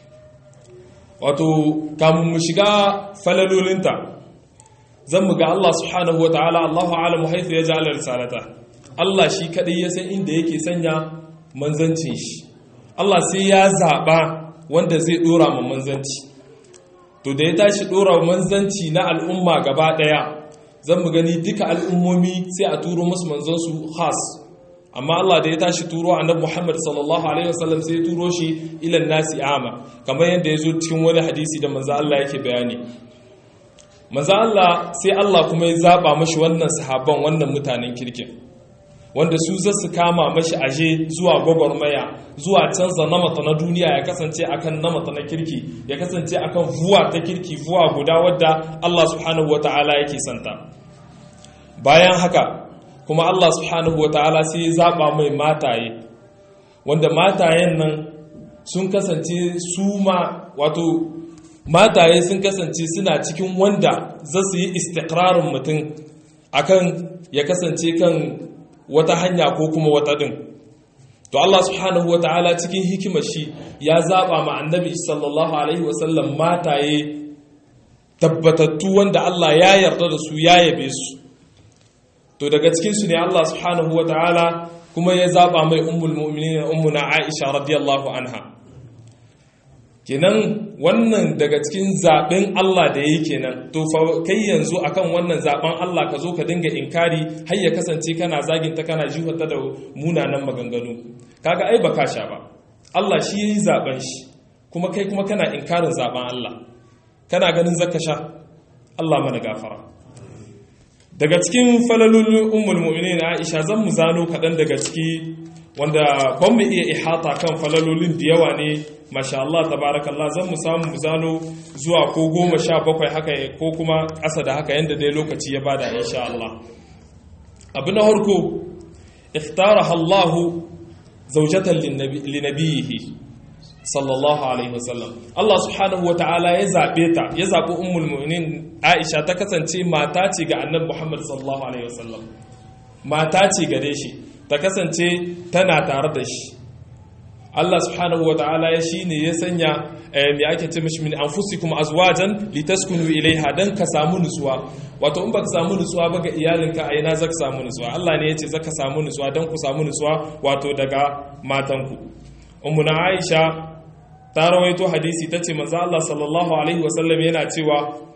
wato kamun mu shiga falalolinta zan mu ga Allah subhanahu wataala Allahu a'lamu haythu yaj'al risalata Allah shi kadai ya san inda yake sanya manzancin shi Allah sai ya zaba wanda zai dora ma manzanci to da ya tashi dora manzanci na al'umma gaba daya zan mu gani duka al'ummomi sai a turo musu manzansu khas amma Allah da ya tashi turo annabi Muhammad sallallahu alaihi wasallam sai ya turo shi ilan nasi ama kamar yadda ya zo cikin wani hadisi da manzo Allah yake bayani manzo Allah sai Allah kuma ya zaba mashi wannan sahabban wannan mutanen kirkin wanda su za su kama mashi aje zuwa gwagwarmaya zuwa canza namata na duniya ya kasance akan namata na kirki ya kasance akan vuwa ta kirki vuwa guda wadda Allah subhanahu wataala yake santa bayan haka kuma Allah subhanahu wa ta'ala sai ya zaɓa mai mataye wanda matayen nan sun kasance su ma wato mataye sun kasance suna cikin wanda za su yi istikrarin mutum akan ya kasance kan wata hanya ko kuma wata ɗin to Allah subhanahu wa ta'ala cikin hikimar shi ya zaɓa ma annabi sallallahu alaihi wasallam mataye tabbatattu wanda Allah ya yarda da su ya yabe su to daga cikinsu ne Allah subhanahu wa ta'ala kuma ya zaba mai ummul mu'minin ummuna Aisha radiyallahu anha kenan wannan daga cikin zaben Allah da yake kenan to fa kai yanzu akan wannan zaben Allah ka zo ka dinga inkari har ya kasance kana zagin ta kana jihata da munanan maganganu kaga ai baka sha ba Allah shi yayi zaben shi kuma kai kuma kana inkarin zaben Allah kana ganin zaka sha Allah mana gafara daga cikin falalolin ummul mu'minin Aisha zan mu zano kaɗan daga ciki wanda ban mu iya ihata kan falalolin da yawa ne masha Allah tabarakallah zan mu samu mu zano zuwa ko goma sha bakwai haka ko kuma ƙasa da haka yadda dai lokaci ya bada insha Allah abu na harko ikhtaraha Allah zawjatan linabiyihi sallallahu alaihi wasallam Allah subhanahu wa ta'ala ya zabe ta ya zabi ummul mu'minin Aisha ta kasance mata ce ga Annabi Muhammad sallallahu alaihi wasallam mata ce gare shi ta kasance tana tare da shi Allah subhanahu wa ta'ala ya shine ya sanya me ake ce mishi min anfusikum azwajan litaskunu ilaiha dan ka samu nutsuwa wato in baka samu nutsuwa ba ga iyalinka a ina zaka samu nutsuwa Allah ne ya ce zaka samu nutsuwa dan ku samu nutsuwa wato daga matanku ummuna Aisha ta rawaito hadisi ta ce manzo Allah sallallahu alaihi wasallam yana cewa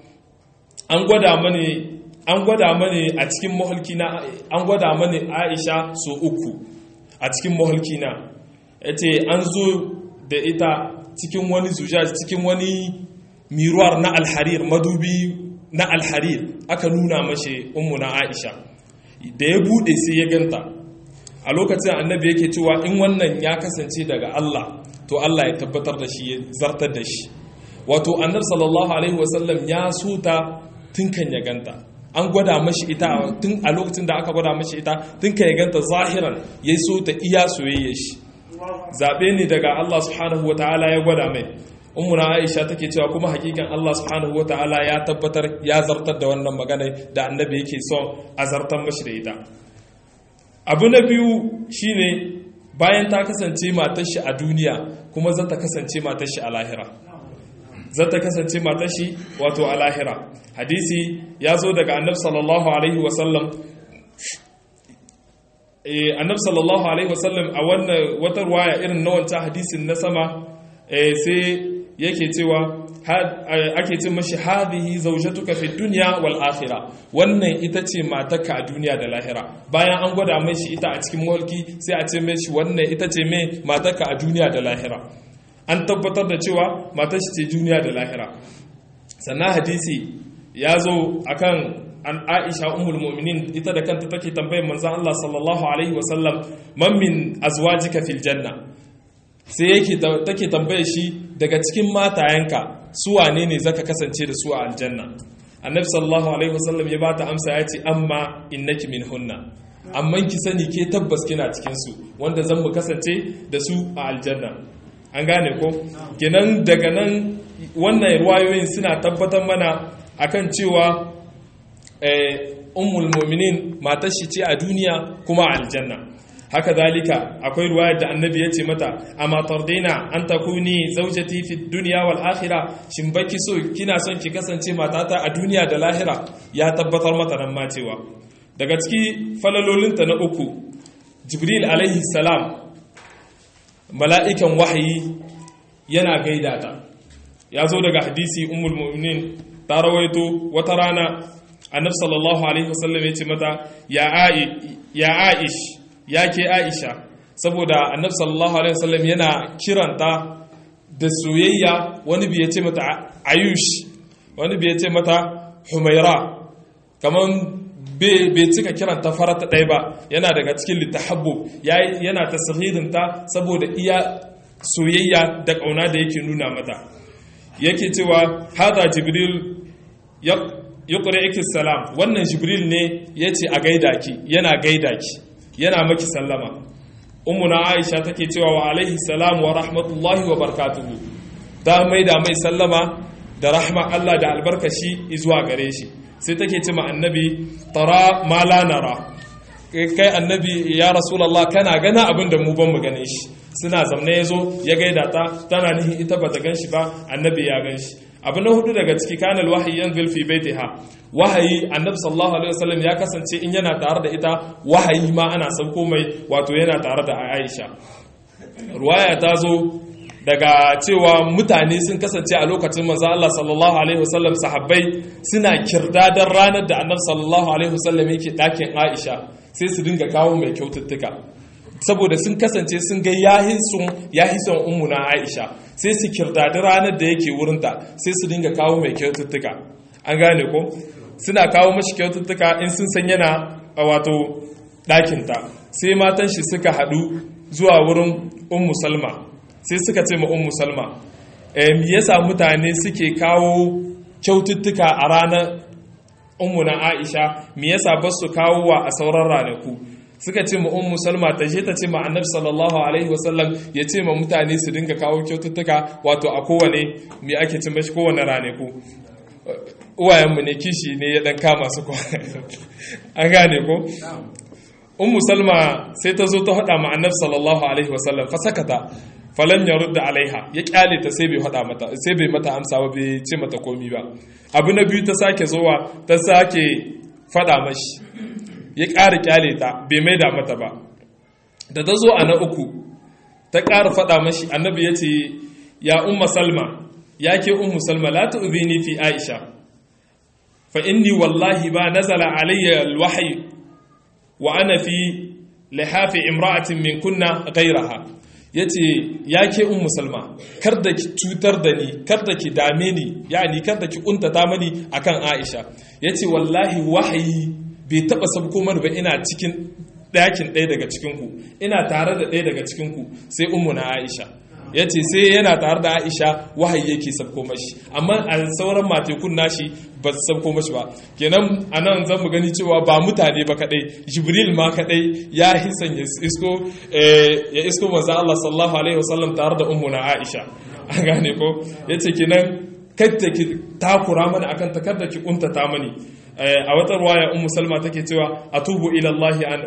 an gwada mani an gwada mani a cikin mahulkina an gwada mani Aisha so uku a cikin mahulkina yace an zo da ita cikin wani zujaj cikin wani miruwar na alharir madubi na alharir aka nuna mashi ummu na Aisha da ya bude sai ya ganta a lokacin annabi yake cewa in wannan ya kasance daga Allah to Allah ya tabbatar da shi ya zartar da shi wato annabi sallallahu alaihi wasallam ya so ta tun kan ya ganta an gwada mashi ita tun a lokacin da aka gwada mashi ita tun kan ya ganta zahiran ya so ta iya soyayya shi zabe ne daga Allah subhanahu wataala ya gwada mai ummuna Aisha take cewa kuma hakikan Allah subhanahu wataala ya tabbatar ya zartar da wannan magana da annabi yake son a zartar mashi da ita abu na biyu shine bayan ta kasance matar shi a duniya kuma za ta kasance matar shi a lahira za ta kasance matar shi wato a lahira hadisi ya zo daga annab sallallahu alaihi wasallam annab sallallahu alaihi wasallam a wannan wata ruwaya irin na wancan hadisin na sama sai yake cewa ake ce mashi hadhihi zawjatuka fi dunya wal akhirah wannan ita ce matarka a duniya da lahira bayan an gwada mai shi ita a cikin mulki sai a ce mai shi wannan ita ce mai matarka a duniya da lahira an tabbatar da cewa matar shi ce duniya da lahira sannan hadisi ya zo akan an Aisha ummul mu'minin ita da kanta take tambayar manzon Allah sallallahu alaihi wasallam man min azwajika fil janna sai yake take tambaye shi daga cikin matayenka su wane ne zaka kasance da su a aljanna annabi sallallahu alaihi wasallam ya bata amsa ya ce amma innaki min hunna amma ki sani ke tabbas kina cikin su wanda zan mu kasance da su a aljanna an gane ko kenan daga nan wannan ruwayoyin suna tabbatar mana akan cewa ummul mu'minin matar shi ce a duniya kuma a aljanna haka zalika akwai ruwayar da annabi ya ce mata amma tardaina an takuni zaujati fi dunya wal akhirah shin baki so kina son ki kasance matata a duniya da lahira ya tabbatar mata nan ma cewa daga ciki falalolinta na uku jibril alaihi salam mala'ikan wahayi yana gaida ta ya zo daga hadisi ummul mu'minin ta rawaito wata rana annabi sallallahu alaihi wasallam ya ce mata ya aish ya ke aisha saboda annabi sallallahu alaihi wasallam yana kiranta da soyayya wani bai ce mata ayush wani bai ce mata humaira kaman bai cika kiranta farata ɗaya ba yana daga cikin littahabbu yana tasiririnta saboda iya soyayya da ƙauna da yake nuna mata yake cewa hada jibril ya ƙuri salam wannan jibril ne ya ce a gaida ki yana gaida ki yana maki sallama ummuna aisha take cewa wa alaihi salam wa rahmatullahi wa barakatuhu ta mai da mai sallama da rahma Allah da albarkashi zuwa gare shi sai take ce ma annabi tara ma la nara kai annabi ya rasulullah kana gana abin da mu ban mu gane shi suna zamne yazo ya gaida ta tana nihi ita bata gan shi ba annabi ya gan shi abu na hudu daga ciki kanal wahayi yanzil fi baitiha wahayi annabi sallallahu alaihi wasallam ya kasance in yana tare da ita wahayi ma ana sauko mai wato yana tare da Aisha ruwaya ta zo daga cewa mutane sun kasance a lokacin manzo Allah sallallahu alaihi wasallam sahabbai suna kirdadar ranar da annabi sallallahu alaihi wasallam yake dakin Aisha sai su dinga kawo mai kyaututtuka saboda sun kasance sun ga yahisun yahisun ummu na Aisha sai su kirdadi ranar da yake wurinta sai su dinga kawo mai kyaututtuka an gane ko suna kawo mashi kyaututtuka in sun san yana a wato ɗakinta sai matan shi suka haɗu zuwa wurin ummu salma sai suka ce ma ummu salma me yasa mutane suke kawo kyaututtuka a ranar ummu na aisha me yasa ba su kawo wa a sauran ranaku suka ce ma ummu salma ta je ta ce ma annabi sallallahu alaihi wasallam ya ce ma mutane su dinga kawo kyaututtuka wato a kowane me ake cin mashi kowane ranaku uwayenmu ne kishi ne ya dan kama su an gane ko ummu salma sai ta zo ta hada ma annabi sallallahu alaihi wasallam fa sakata falan ya rudda alaiha ya kyale ta sai bai hada mata sai bai mata amsa ba bai ce mata komi ba abu na biyu ta sake zowa ta sake fada mashi ya ƙara kyale ta bai maida mata ba da ta zo a na uku ta ƙara fada mashi annabi ya ce ya umma salma ya ke ummu salma la tu'zini fi aisha fa inni wallahi ba nazala alayya alwahyi wa ana fi lihafi imra'atin min kunna ghayraha yace ya ke ummu salma kar da ki cutar da ni kar da ki dame ni yani kar da ki kuntata mani akan aisha yace wallahi wahayi bai taba sabko mana ba ina cikin ɗakin ɗaya daga cikinku ina tare da ɗaya daga cikinku sai ummu na aisha ya ce sai yana tare da aisha wahayi yake sabko mashi amma a sauran matekun nashi ba su sabko mashi ba kenan a nan zan mu gani cewa ba mutane ba kadai jibril ma kadai ya hisan ya isko ya isko manzo Allah sallallahu alaihi wasallam tare da ummu na aisha an gane ko yace kenan kadda ki takura mana akan ta kadda ki kuntata mani a wata ruwaya ummu salma take cewa atubu ila Allah an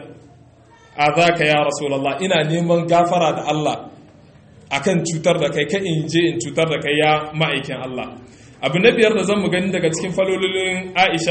azaka ya rasulullah ina neman gafara da Allah akan cutar da kai ka in je in cutar da kai ya ma'aikin Allah abu na biyar da zan mu gani daga cikin falolin Aisha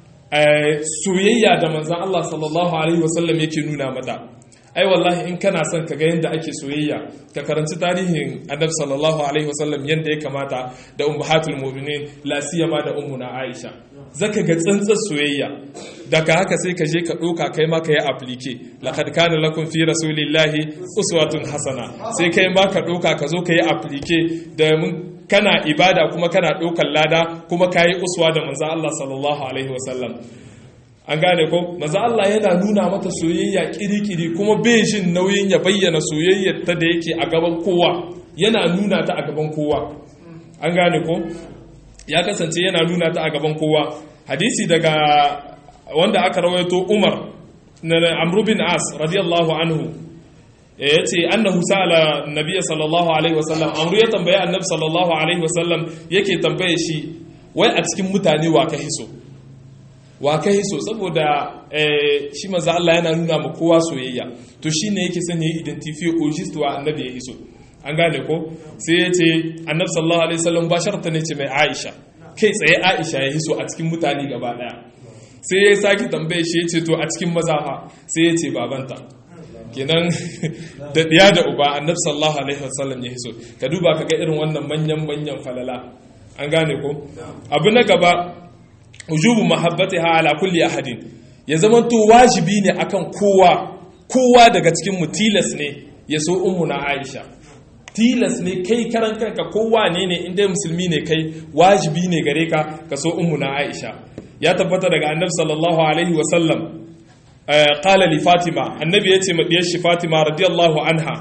soyayya da manzan Allah sallallahu alaihi wasallam yake nuna mata ai wallahi in kana son ka ga yadda ake soyayya ka karanci tarihin annabi sallallahu alaihi wasallam yadda ya kamata da ummahatul mu'minin la siyama da ummuna Aisha zaka ga tsantsar soyayya daga haka sai ka je ka ɗauka kai ma ka yi aplike laqad kana lakum fi rasulillahi uswatun hasana sai kai ma ka ɗauka ka zo ka yi aplike da mun kana ibada kuma kana ɗaukar lada kuma ka yi uswa da manzo Allah sallallahu alaihi wasallam an gane ko manzo Allah yana nuna mata soyayya kirikiri kuma bai jin nauyin ya bayyana soyayyar ta da yake a gaban kowa yana nuna ta a gaban kowa an gane ko ya kasance yana nuna ta a gaban kowa hadisi daga wanda aka rawaito Umar na Amr bin As radiyallahu anhu ya ce annahu sa'ala nabiy sallallahu alaihi wasallam amru ya tambaye annabi sallallahu alaihi wasallam yake tambaye shi wai a cikin mutane wa ka hiso wa ka hiso saboda shi manzo Allah yana nuna ma kowa soyayya to shine yake son yayi identify ojist wa annabi ya hiso an gane ko sai ya ce annabi sallallahu alaihi wasallam ba sharta ne ce mai Aisha kai tsaye Aisha ya hiso a cikin mutane gaba daya sai ya sake tambaye shi ya ce to a cikin maza fa sai ya ce babanta kenan da ɗiya da uba annab sallallahu alaihi wasallam ya hiso ka duba ka ga irin wannan manyan manyan falala an gane ko abu na gaba ujubu mahabbatiha ala kulli ahadin ya zama to wajibi ne akan kowa kowa daga cikin mu tilas ne ya so ummuna Aisha tilas ne kai karan kanka kowa ne ne inda musulmi ne kai wajibi ne gare ka ka so ummuna Aisha ya tabbata daga annabi sallallahu alaihi wasallam قال لفاطمة النبي يتي مديش فاطمة رضي الله عنها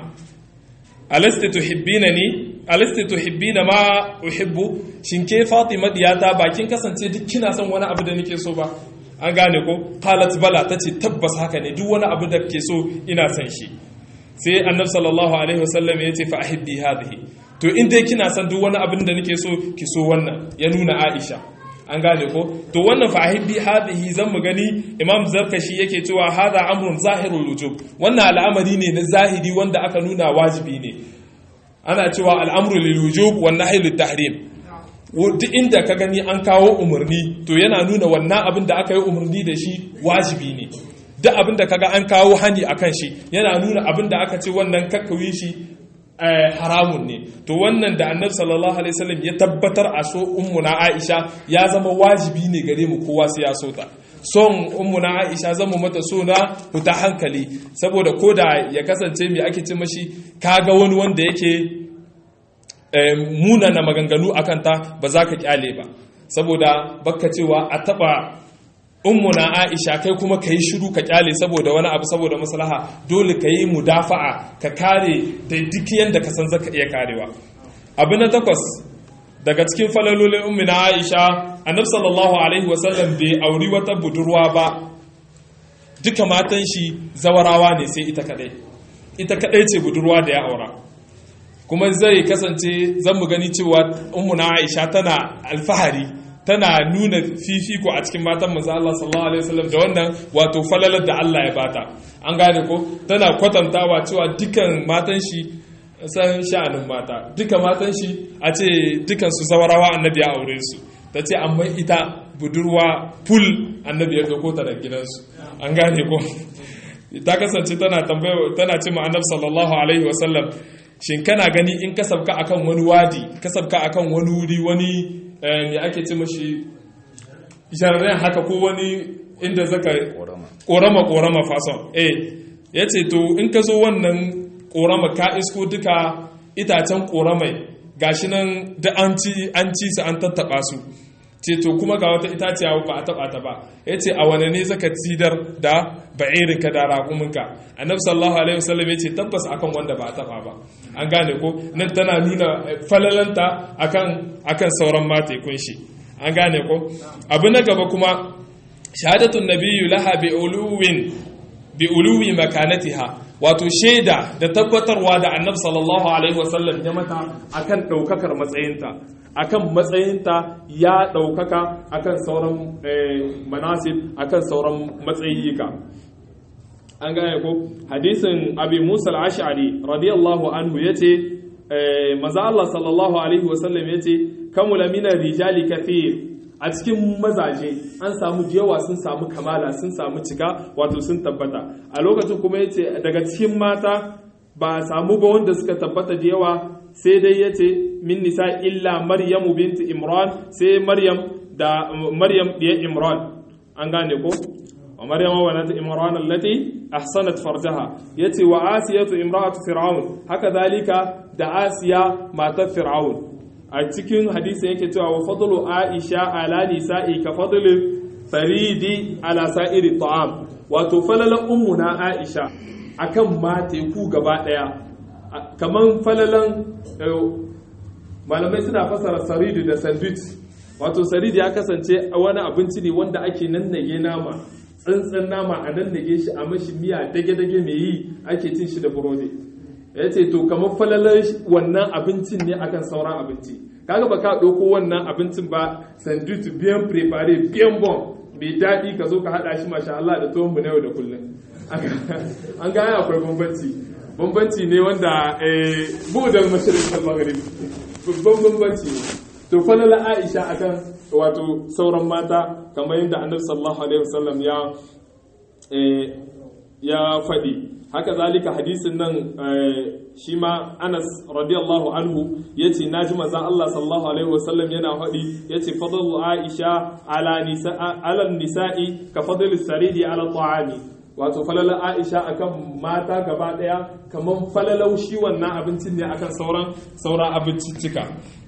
ألست تحبينني ألست تحبين ما أحب شنكي فاطمة دياتا باكين kasance duk kina son wani abu da nake so ba an gane ko qalat bala tace tabbas haka ne duk wani abu da kake so ina son shi sai annabi sallallahu alaihi wasallam yace fa ahibbi hadhihi to in dai kina son duk wani abin da nake so ki so wannan ya nuna Aisha an gane ko to wannan fahibbi hadhihi zan mu gani imam zarkashi yake cewa hadha amrun zahirul wujub wannan al'amari ne na zahiri wanda aka nuna wajibi ne ana cewa al'amru lil wujub wan nahyi lit tahrim duk inda ka gani an kawo umarni to yana nuna wannan abin da aka yi umarni da shi wajibi ne duk abin da kaga an kawo hani akan shi yana nuna abin da aka ce wannan kakkawi shi haramun ne to wannan da annabi sallallahu alaihi wasallam ya tabbatar a so ummuna Aisha ya zama wajibi ne gare mu kowa sai ya so ta son ummuna Aisha zama mata so na huta hankali saboda koda ya kasance me ake ce mashi kaga wani wanda yake munana maganganu akan ta ba za ka kyale ba saboda baka cewa a taba ummuna aisha kai kuma ka yi shiru ka kyale saboda wani abu saboda maslaha dole ka yi mudafa'a ka kare da duk yadda ka san zaka iya karewa abu na takwas daga cikin falalolin ummuna aisha annab sallallahu alaihi wasallam bai auri wata budurwa ba duka matan shi zawarawa ne sai ita kadai ita kadai ce budurwa da ya aura kuma zai kasance zan mu gani cewa ummuna aisha tana alfahari tana nuna fifiko a cikin matan manzo Allah sallallahu alaihi wasallam da wannan wato falalar da Allah ya bata an gane ko tana kwatantawa cewa dukan matan shi san sha'anin mata duka matan shi a ce dukan su zawarawa annabi ya aure su ta ce amma ita budurwa ful annabi ya dauko ta da gidansu an gane ko ta kasance tana tambaya tana ce ma annabi sallallahu alaihi wasallam shin kana gani in ka sabka akan wani wadi ka sabka akan wani wuri wani ya ake ce mashi jarren haka ko wani inda zaka korama korama fason eh ya ce to in ka zo wannan korama ka isko duka itacen koramai gashi nan da an ci su an tattaba su ce to kuma ga wata itaciya ba a taba ta ba ya ce a wane ne zaka tsidar da ba'irinka da raƙuminka annabi sallallahu alaihi wasallam ya ce tabbas akan wanda ba a taba ba an gane ko nan tana nuna falalanta akan akan sauran mata kunshi an gane ko abu na gaba kuma shahadatun nabiyyu laha bi uluwin bi uluwi makanatiha wato shaida da tabbatarwa da annabi sallallahu alaihi wasallam ya mata akan daukakar matsayinta akan matsayinta ya ɗaukaka akan sauran manasib akan sauran matsayika an gane ko hadisin abi musa al-ash'ari radiyallahu anhu yace maza Allah sallallahu alaihi wasallam yace kamula mina rijali kathir a cikin mazaje an samu yawa sun samu kamala sun samu cika wato sun tabbata a lokacin kuma yace daga cikin mata ba a samu ba wanda suka tabbata da yawa sai dai yace min nisa illa maryamu binti imran sai maryam da maryam diya imran an gane ko wa maryam wa nat imran allati ahsanat farjaha yace wa asiyatu imra'atu fir'aun haka zalika da asiya matar fir'aun a cikin hadisi yake cewa wa fadlu aisha ala nisa'i ka fadlu faridi ala sa'iri ta'am wato falala ummuna aisha akan mateku gaba daya kaman falalan malamai suna fasara saridi da sandwich wato saridi ya kasance wani abinci ne wanda ake nannage nama tsantsan nama a nannage shi a mashi miya dage-dage mai yi ake cin shi da burodi ya ce to kamar falalar wannan abincin ne akan sauran abinci kaga ba ka ɗauko wannan abincin ba sandwich biyan prepare biyan bon mai daɗi ka zo ka haɗa shi masha Allah da tuwon mu na yau da kullum an gaya akwai bambanci bambanci ne wanda budal mashirin al-maghrib babban bambanci ne to falala Aisha akan wato sauran mata kamar yadda Annabi sallallahu alaihi wasallam ya ya faɗi haka zalika hadisin nan shi ma Anas radiyallahu anhu yace naji manzon Allah sallallahu alaihi wasallam yana faɗi yace fadlu Aisha ala nisa ala nisa'i ka fadlu saridi ala ta'ami wato falala Aisha akan mata gaba daya kamar falalau shi wannan abincin ne akan sauran sauran abinciccika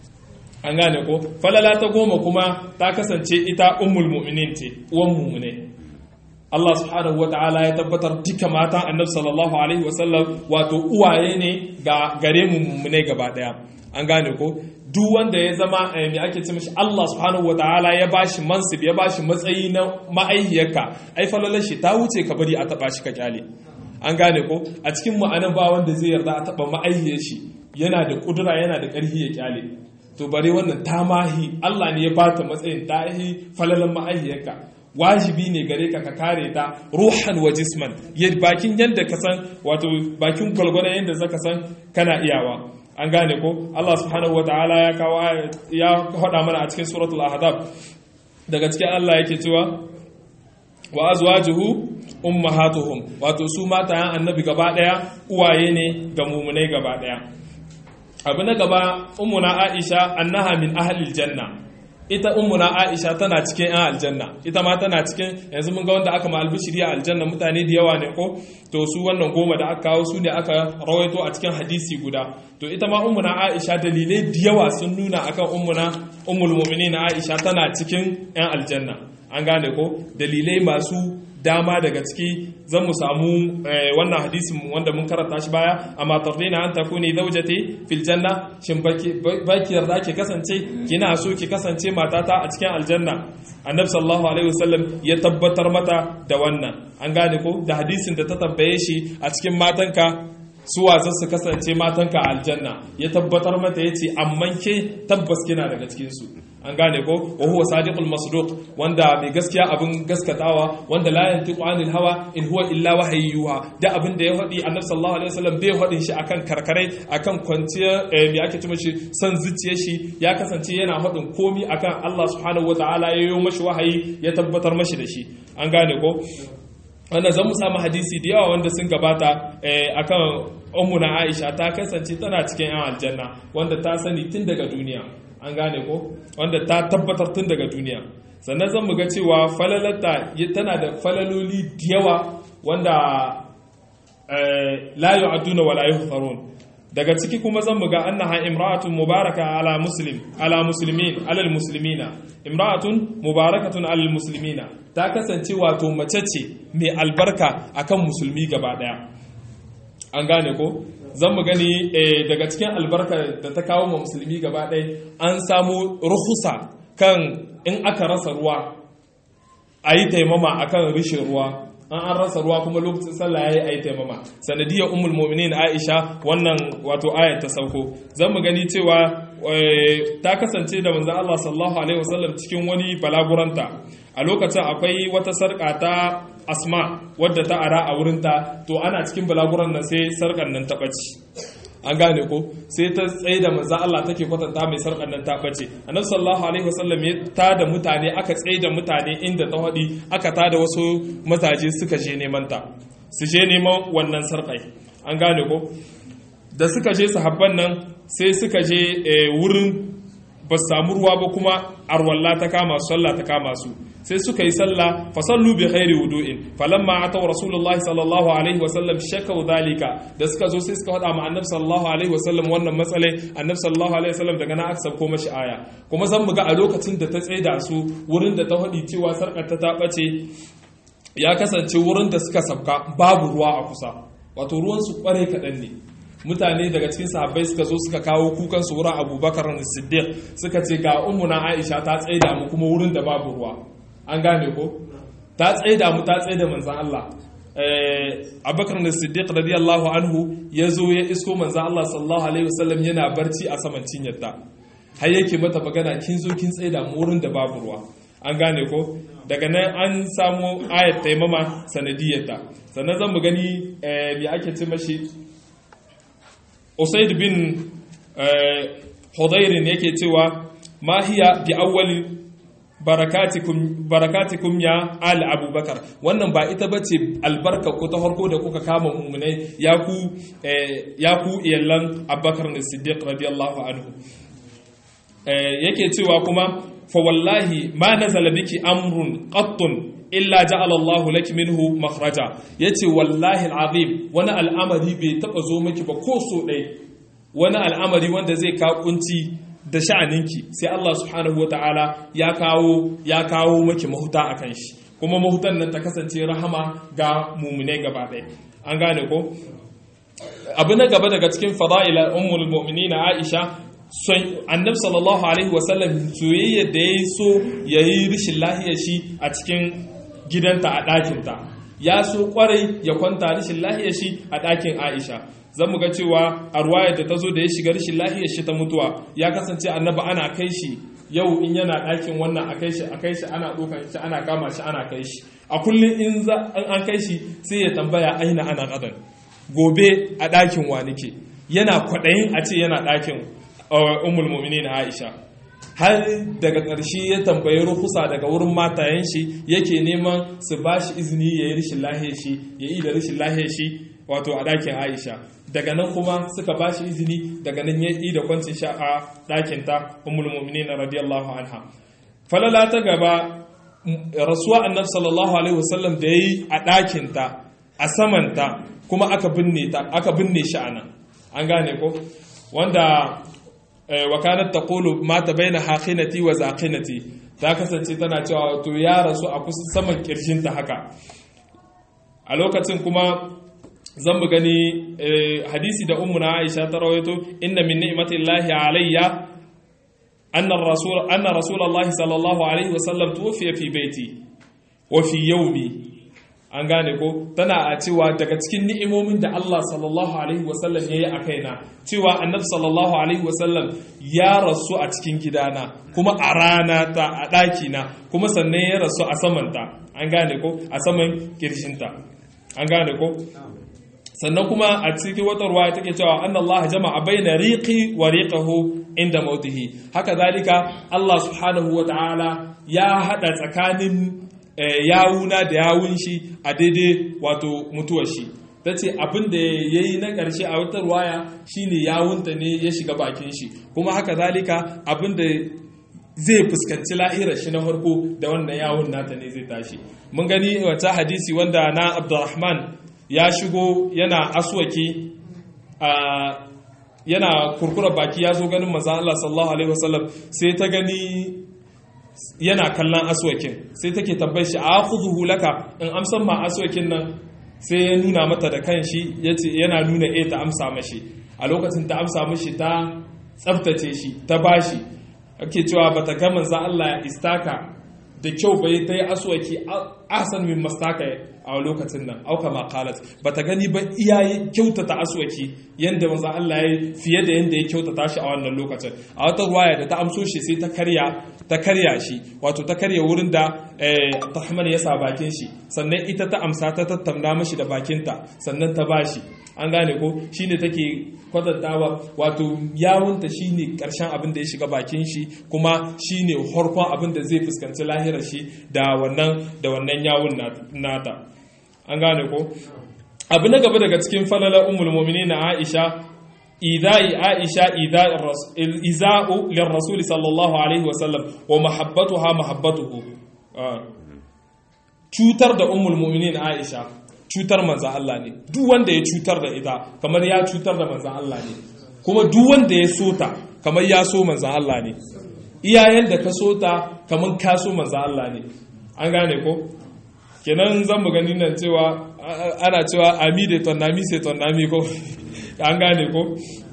an gane ko falala ta goma kuma ta kasance ita ummul mu'minin ce uwan mu'mine Allah subhanahu wa ta'ala ya tabbatar duka matan annabi sallallahu alaihi wasallam wato uwaye ne ga gare mu mu'mine gaba daya an gane ko duk wanda ya zama me ake ce mishi Allah subhanahu wa ta'ala ya bashi mansib ya bashi matsayi na ma'aihiyarka ai falalar shi ta wuce ka bari a taba shi ka kyale an gane ko a cikin mu anan ba wanda zai yarda a taba ma'aihiyar shi yana da kudura yana da ƙarfi ya kyale to bare wannan ta mahi Allah ne ya bata matsayin ta yi falalan ma'aihiyarka wajibi ne gare ka ka kare ta ruhan wa jisman bakin yadda ka san wato bakin gwalgwadon yadda zaka san kana iyawa an gane ko Allah subhanahu wa ta'ala ya kawo ya hada mana a cikin suratul ahzab daga cikin Allah yake cewa wa azwajuhu ummahatuhum wato su matayen annabi gaba daya uwaye ne ga mumunai gaba daya abu na gaba ummuna aisha annaha min ahlil janna ita ummuna aisha tana cikin yan aljanna ita ma tana cikin yanzu mun ga wanda aka ma albishiri a aljanna mutane da yawa ne ko to su wannan goma da aka kawo su ne aka rawaito a cikin hadisi guda to ita ma ummuna aisha dalilai da yawa sun nuna akan ummuna ummul mu'minin aisha tana cikin yan aljanna an gane ko dalilai masu dama daga ciki zan mu samu wannan hadisin wanda mun karanta shi baya amma tardina an takuni zaujati fil janna shin baki yarda ki kasance kina so ki kasance matata a cikin aljanna annabi sallallahu alaihi wasallam ya tabbatar mata da wannan an gane ko da hadisin da ta tambaye shi a cikin matanka suwa za su kasance matanka a aljanna ya tabbatar mata yace amman ke tabbas kina daga cikin su an gane ko wa huwa sadiqul masduq wanda mai gaskiya abin gaskatawa wanda la yantiqu anil hawa in huwa illa wahayyuha da abin da ya faɗi annabi sallallahu alaihi wasallam bai faɗin shi akan karkarai akan kwanciya me ake cewa shi san zuciyar shi ya kasance yana faɗin komi akan Allah subhanahu wataala ya yi mashi wahayi ya tabbatar mashi da shi an gane ko wannan zan mu samu hadisi da yawa wanda sun gabata akan ummuna Aisha ta kasance tana cikin yan aljanna wanda ta sani tun daga duniya an gane ko wanda ta tabbatar tun daga duniya sannan zan mu ga cewa falalata tana da falaloli da yawa wanda la yu'adduna wa la yuhsarun daga ciki kuma zan mu ga annaha imra'atun mubaraka ala muslim ala muslimin ala muslimina imra'atun mubarakatun ala muslimina ta kasance wato mace ce mai albarka akan musulmi gaba daya an gane ko zan mu gani daga cikin albarka da ta kawo ma musulmi gaba ɗaya an samu ruhusa kan in aka rasa ruwa a yi taimama a kan rishin ruwa an an rasa ruwa kuma lokacin sallah ya yi a yi taimama sanadiyar umul mominin aisha wannan wato ayat ta sauko zan mu gani cewa ta kasance da manzan allah sallallahu alaihi wasallam cikin wani balaguranta a lokacin akwai wata sarƙa ta asma wadda ta ara a wurinta to ana cikin balaguran nan sai sarƙar nan ta ɓace an gane ko sai ta tsaye da manzo Allah take kwatanta mai sarƙar nan ta ɓace annabi sallallahu alaihi wasallam ya ta da mutane aka tsaye da mutane inda ta hadi aka ta da wasu mataje suka je neman ta su je neman wannan sarƙai an gane ko da suka je sahabban nan sai suka je wurin ba su samu ruwa ba kuma arwalla ta kama su sallah ta kama su sai suka yi sallah fa sallu bi khairi wudu'in falamma ataw rasulullah sallallahu alaihi wasallam shakau dhalika da suka zo sai suka faɗa ma annabi sallallahu alaihi wasallam wannan matsale annabi sallallahu alaihi wasallam daga na aka sauko mashi aya kuma zan muga a lokacin da ta tsaida su wurin da ta faɗi cewa sarkar ta ta bace ya kasance wurin da suka sabka babu ruwa a kusa wato ruwan su kware kaɗan ne mutane daga cikin sahabbai suka zo suka kawo kukan su wurin abubakar da siddiq suka ce ga ummuna aisha ta tsaida mu kuma wurin da babu ruwa an gane ko ta tsaida mu ta tsaida manzan Allah abubakar da siddiq radiyallahu anhu ya zo ya isko manzan Allah sallallahu alaihi wasallam yana barci a saman cinyarta har yake mata magana kin zo kin tsaida mu wurin da babu ruwa an gane ko daga nan an samu ayat taimama sanadiyarta sannan zan mu gani me ake ce mashi usaid bin hudairin yake cewa ma hiya bi awwali barakatikum barakatikum ya al abubakar wannan ba ita bace albarka ko ta farko da kuka kama mu'minai ya ku ya ku iyallan abubakar ne siddiq radiyallahu anhu yake cewa kuma fa wallahi ma nazala biki amrun qattun illa ja'ala Allahu laki minhu makhraja yace wallahi alazim wani al'amari bai taba zo miki ba ko so dai wani al'amari wanda zai ka kunci da sha'aninki sai Allah subhanahu wataala ya kawo ya kawo miki mahuta akan shi kuma mahutan nan ta kasance rahama ga mu'minai gaba ɗaya an gane ko abu na gaba daga cikin fada'ila ummul mu'minina Aisha annabi sallallahu alaihi wasallam soyayya da ya so ya yi rishin lahiyar shi a cikin gidanta a ɗakinta ya so kwarai ya kwanta rishin lahiyar shi a ɗakin aisha zan mu ga cewa a ruwayar da ta zo da ya shiga rishin lahiyar shi ta mutuwa ya kasance annaba ana kai shi yau in yana ɗakin wannan a kai shi a kai shi ana ɗaukan shi ana kama shi ana kai shi a kullum in an kai shi sai ya tambaya aina ana ƙadan gobe a ɗakin wa nake yana kwaɗayin a ce yana ɗakin umul mu'minin Aisha har daga ƙarshe ya tambayi rukusa daga wurin matayen shi yake neman su ba shi izini ya yi rishin lahiyar shi ya yi da rishin lahiyar shi wato a ɗakin Aisha daga nan kuma suka ba shi izini daga nan ya yi da kwancin sha a ɗakin ta umul mu'minin radiyallahu anha falala ta gaba rasuwa annabi sallallahu alaihi wasallam da yayi a ɗakin ta a saman ta kuma aka binne ta aka binne shi anan an gane ko wanda wa kanat taqulu mata baina haqinati wa zaqinati ta kasance tana cewa to ya rasu a kusa saman kirshin ta haka a lokacin kuma zan mu gani hadisi da ummuna Aisha ta rawaito inna min ni'matillahi alayya anna rasul anna rasulullahi sallallahu alaihi wasallam tuwfiya fi baiti wa fi yawmi an gane ko tana a cewa daga cikin ni'imomin da Allah sallallahu alaihi wasallam ya yi a kaina cewa annabi sallallahu alaihi wasallam ya rasu a cikin gidana kuma a rana ta a ɗakina kuma sannan ya rasu a samanta an gane ko a saman kirshinta an gane ko sannan kuma a cikin wata ruwa take cewa anna Allah jama'a baina riqi wa riqahu inda mautihi haka zalika Allah subhanahu wa ta'ala ya hada tsakanin yawuna da yawun shi a daidai wato mutuwar shi ta ce abin da ya yi na ƙarshe a wata ruwaya shine yawunta ne ya shiga bakin shi kuma haka zalika abin da zai fuskanci lahirar shi na farko da wannan yawun nata ne zai tashi mun gani wata hadisi wanda na abdurrahman ya shigo yana aswaki yana kurkura baki ya zo ganin manzon Allah sallallahu alaihi wasallam sai ta gani yana kallon aswakin sai take tabbai shi a khudhu laka in amsan ma aswakin nan sai ya nuna mata da kanshi yace yana nuna eh ta amsa mashi a lokacin ta amsa mashi ta tsaftace shi ta bashi ake cewa bata ga manzo Allah ya istaka da kyau bai ta yi aswaki ahsan min mastaka a lokacin nan auka ma qalat bata gani ba iyaye kyautata aswaki yanda manzo Allah ya fiye da yanda ya kyautata shi a wannan lokacin a wata ruwaya da ta amso shi sai ta karya ta karya shi wato ta karya wurin da Abdurrahman ya sa bakin shi sannan ita ta amsa ta tattauna mashi da bakinta sannan ta bashi an gane ko shine take kwatantawa wato yawunta shine karshen abin da ya shiga bakin shi kuma shine harkon abin da zai fuskanci lahirar shi da wannan da wannan yawun nata an gane ko abu na gaba daga cikin falala ummul mu'minin Aisha idai Aisha iza'u lirrasul sallallahu alaihi wa sallam wa mahabbatuha mahabbatuhu cutar da ummul mu'minin Aisha cutar manzo Allah ne duk wanda ya cutar da ita kamar ya cutar da manzo Allah ne kuma duk wanda ya so ta kamar ya so manzo Allah ne iyayen da ka so ta kamar ka so manzo Allah ne an gane ko kenan zan mu gani nan cewa ana cewa ami da tonami sai tonami ko an gane ko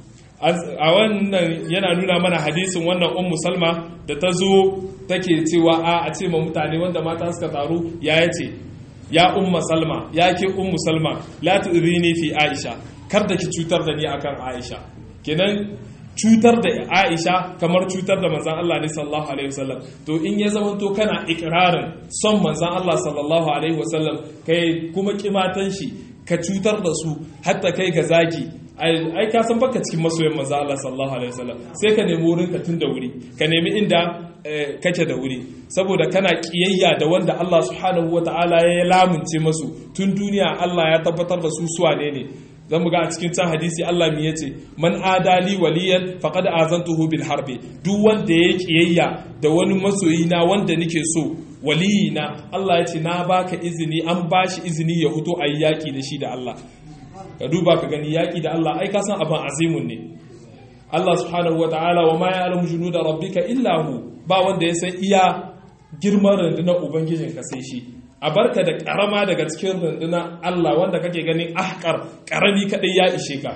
a wannan yana nuna mana hadisin wannan ummu salma da ta zo take cewa a a ce ma mutane wanda mata suka taru ya yace ya umma salma ya ke ummu salma la tu'rini fi aisha kar da ki cutar da ni akan aisha kenan cutar da aisha kamar cutar da manzan Allah ne sallallahu alaihi wasallam to in ya zama to kana ikirarin son manzan Allah sallallahu alaihi wasallam kai kuma kimatan shi ka cutar da su hatta kai ga zagi ai ka san baka cikin masoyan manzan Allah sallallahu alaihi wasallam sai ka nemi wurin ka tun da wuri ka nemi inda kake da wuri saboda kana kiyayya da wanda Allah subhanahu wataala ya lamunce masu tun duniya Allah ya tabbatar da su suwane ne zan mu ga a cikin can hadisi Allah mi yace man adali waliyan faqad azantuhu bil harbi duk wanda ya kiyayya da wani masoyi na wanda nake so waliyina Allah ya ce na baka izini an bashi izini ya fito ayi yaki da shi da Allah ka duba ka gani yaki da Allah ai ka san abin azimun ne Allah subhanahu wataala wa ma ya'lamu junuda rabbika illa hu ba wanda ya san iya girman rundunar ubangijinka sai shi a barka da karama daga cikin rundunar Allah wanda kake ganin ahkar karami kadai ya ishe ka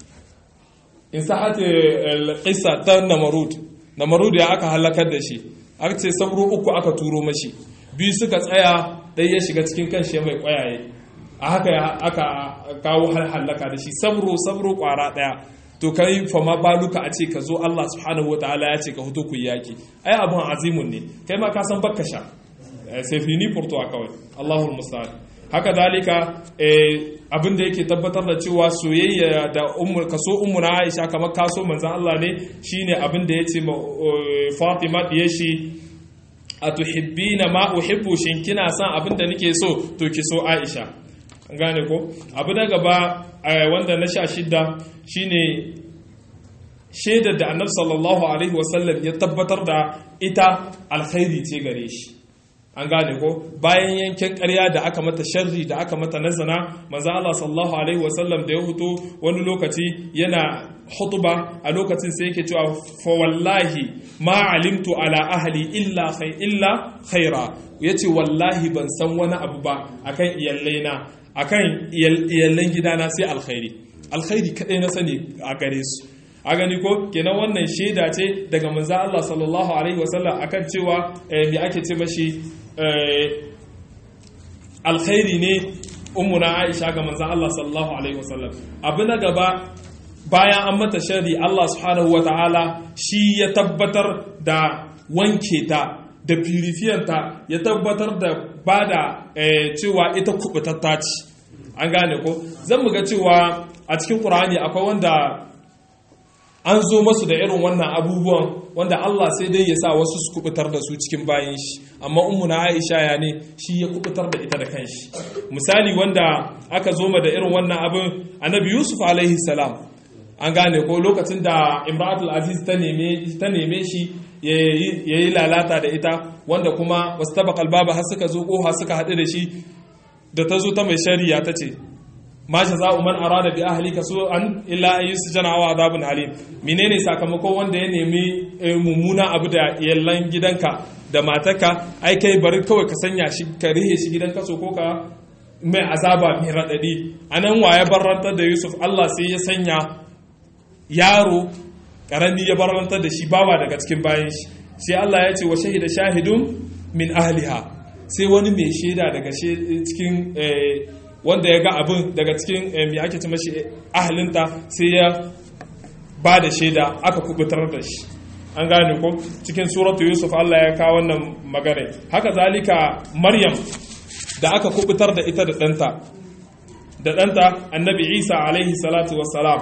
in sa'ati al-qissa ta namarud namarud ya aka halakar da shi aka ce sabro uku aka turo mashi biyu suka tsaya dai ya shiga cikin kan shi mai kwayaye a haka aka kawo har halaka da shi sabro sabro kwara daya to kai fa ma baluka a ce ka zo Allah subhanahu wataala ya ce ka fito ku yaki ai abun azimun ne kai ma ka san bakka sha sai fini furto a kawai Allahul musta'an haka dalika abin da yake tabbatar da cewa soyayya da ummul kaso ummu na Aisha kamar kaso manzon Allah ne shine abin da yace Fatima diye shi atuhibbina ma uhibbu shin kina son abin da nake so to ki so Aisha gane ko abu na gaba wanda na sha shidda shine shaidar da annabi sallallahu alaihi wasallam ya tabbatar da ita alkhairi ce gare shi an gane ko bayan yankin ƙarya da aka mata sharri da aka mata nazana manzo Allah sallallahu alaihi wasallam da ya huto wani lokaci yana hutuba a lokacin sai yake cewa fa wallahi ma alimtu ala ahli illa khay illa khaira yace wallahi ban san wani abu ba akan iyallaina akan iyallan gidana sai alkhairi alkhairi kadai na sani a gare su a gani ko kenan wannan shaida ce daga manzo Allah sallallahu alaihi wasallam akan cewa me ake ce mashi alkhairi ne ummuna Aisha ga manzo Allah sallallahu alaihi wasallam abu na gaba bayan an mata shari Allah subhanahu wataala shi ya tabbatar da wanke ta da purifiyanta ya tabbatar da bada cewa ita kubutatta ce an gane ko zan mu ga cewa a cikin Qur'ani akwai wanda an zo masu da irin wannan abubuwan wanda Allah sai dai ya sa wasu su kubutar da su cikin bayan shi amma ummu na Aisha ya ne shi ya kubutar da ita da kanshi misali wanda aka zo ma da irin wannan abin annabi Yusuf alaihi salam an gane ko lokacin da Imratul Aziz ta neme ta neme shi yayi lalata da ita wanda kuma wasu tabaqal baba har suka zo koha suka haɗu da shi da ta zo ta mai shari'a ta ce ma jaza'u man arada bi ahlika su'an illa an yusjana wa adabun alim menene sakamakon wanda ya nemi mummuna abu da yallan gidanka da matarka ai kai bari kawai ka sanya shi ka rihe shi gidan kaso ko ka mai azaba mai radadi anan waye barrantar da Yusuf Allah sai ya sanya yaro karami ya barrantar da shi bawa daga cikin bayan shi sai Allah ya ce wa shahida shahidun min ahliha sai wani mai shaida daga cikin wanda ya ga abin daga cikin mai ake ci mashi ahalinta sai ya ba da shaida aka kubutar da shi an gane ko cikin suratu yusuf Allah ya kawo wannan magana haka zalika maryam da aka kubutar da ita da ɗanta da ɗanta annabi isa alaihi salatu wassalam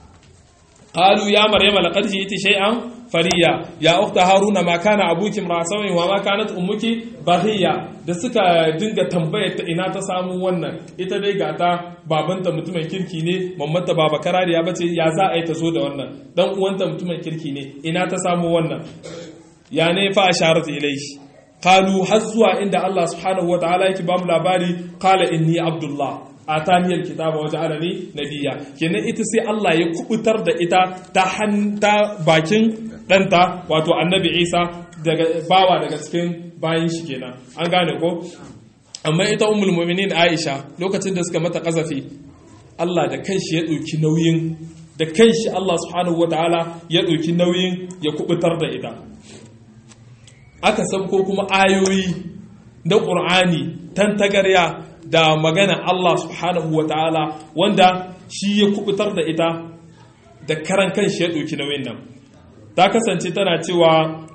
قالوا يا مريم لقد جئت شيئا فريا يا اخت هارون ما كان ابوك امرا سوء وما كانت امك بغيا da suka dinga tambayar ta ina ta samu wannan ita dai ga ta babanta mutumin kirki ne mammata baba karariya bace ya za a yi ta zo da wannan dan uwanta mutumin kirki ne ina ta samu wannan ya ne fa asharat ilayhi qalu har zuwa inda Allah subhanahu wataala yake ba mu labari qala inni abdullah ataniyar kitaba waje alani nabiya kenan ita sai Allah ya kubutar da ita ta hanta bakin ɗanta wato annabi isa daga bawa daga cikin bayan shi kenan an gane ko amma ita ummul mu'minin aisha lokacin da suka mata kazafi Allah da kanshi ya ɗauki nauyin da kanshi Allah subhanahu wataala ya ɗauki nauyin ya kubutar da ita aka sabko kuma ayoyi na ƙur'ani tantagarya da magana Allah subhanahu wataala wanda shi ya kubutar da ita da karan kanshi ya ɗauki nauyin nan ta kasance tana cewa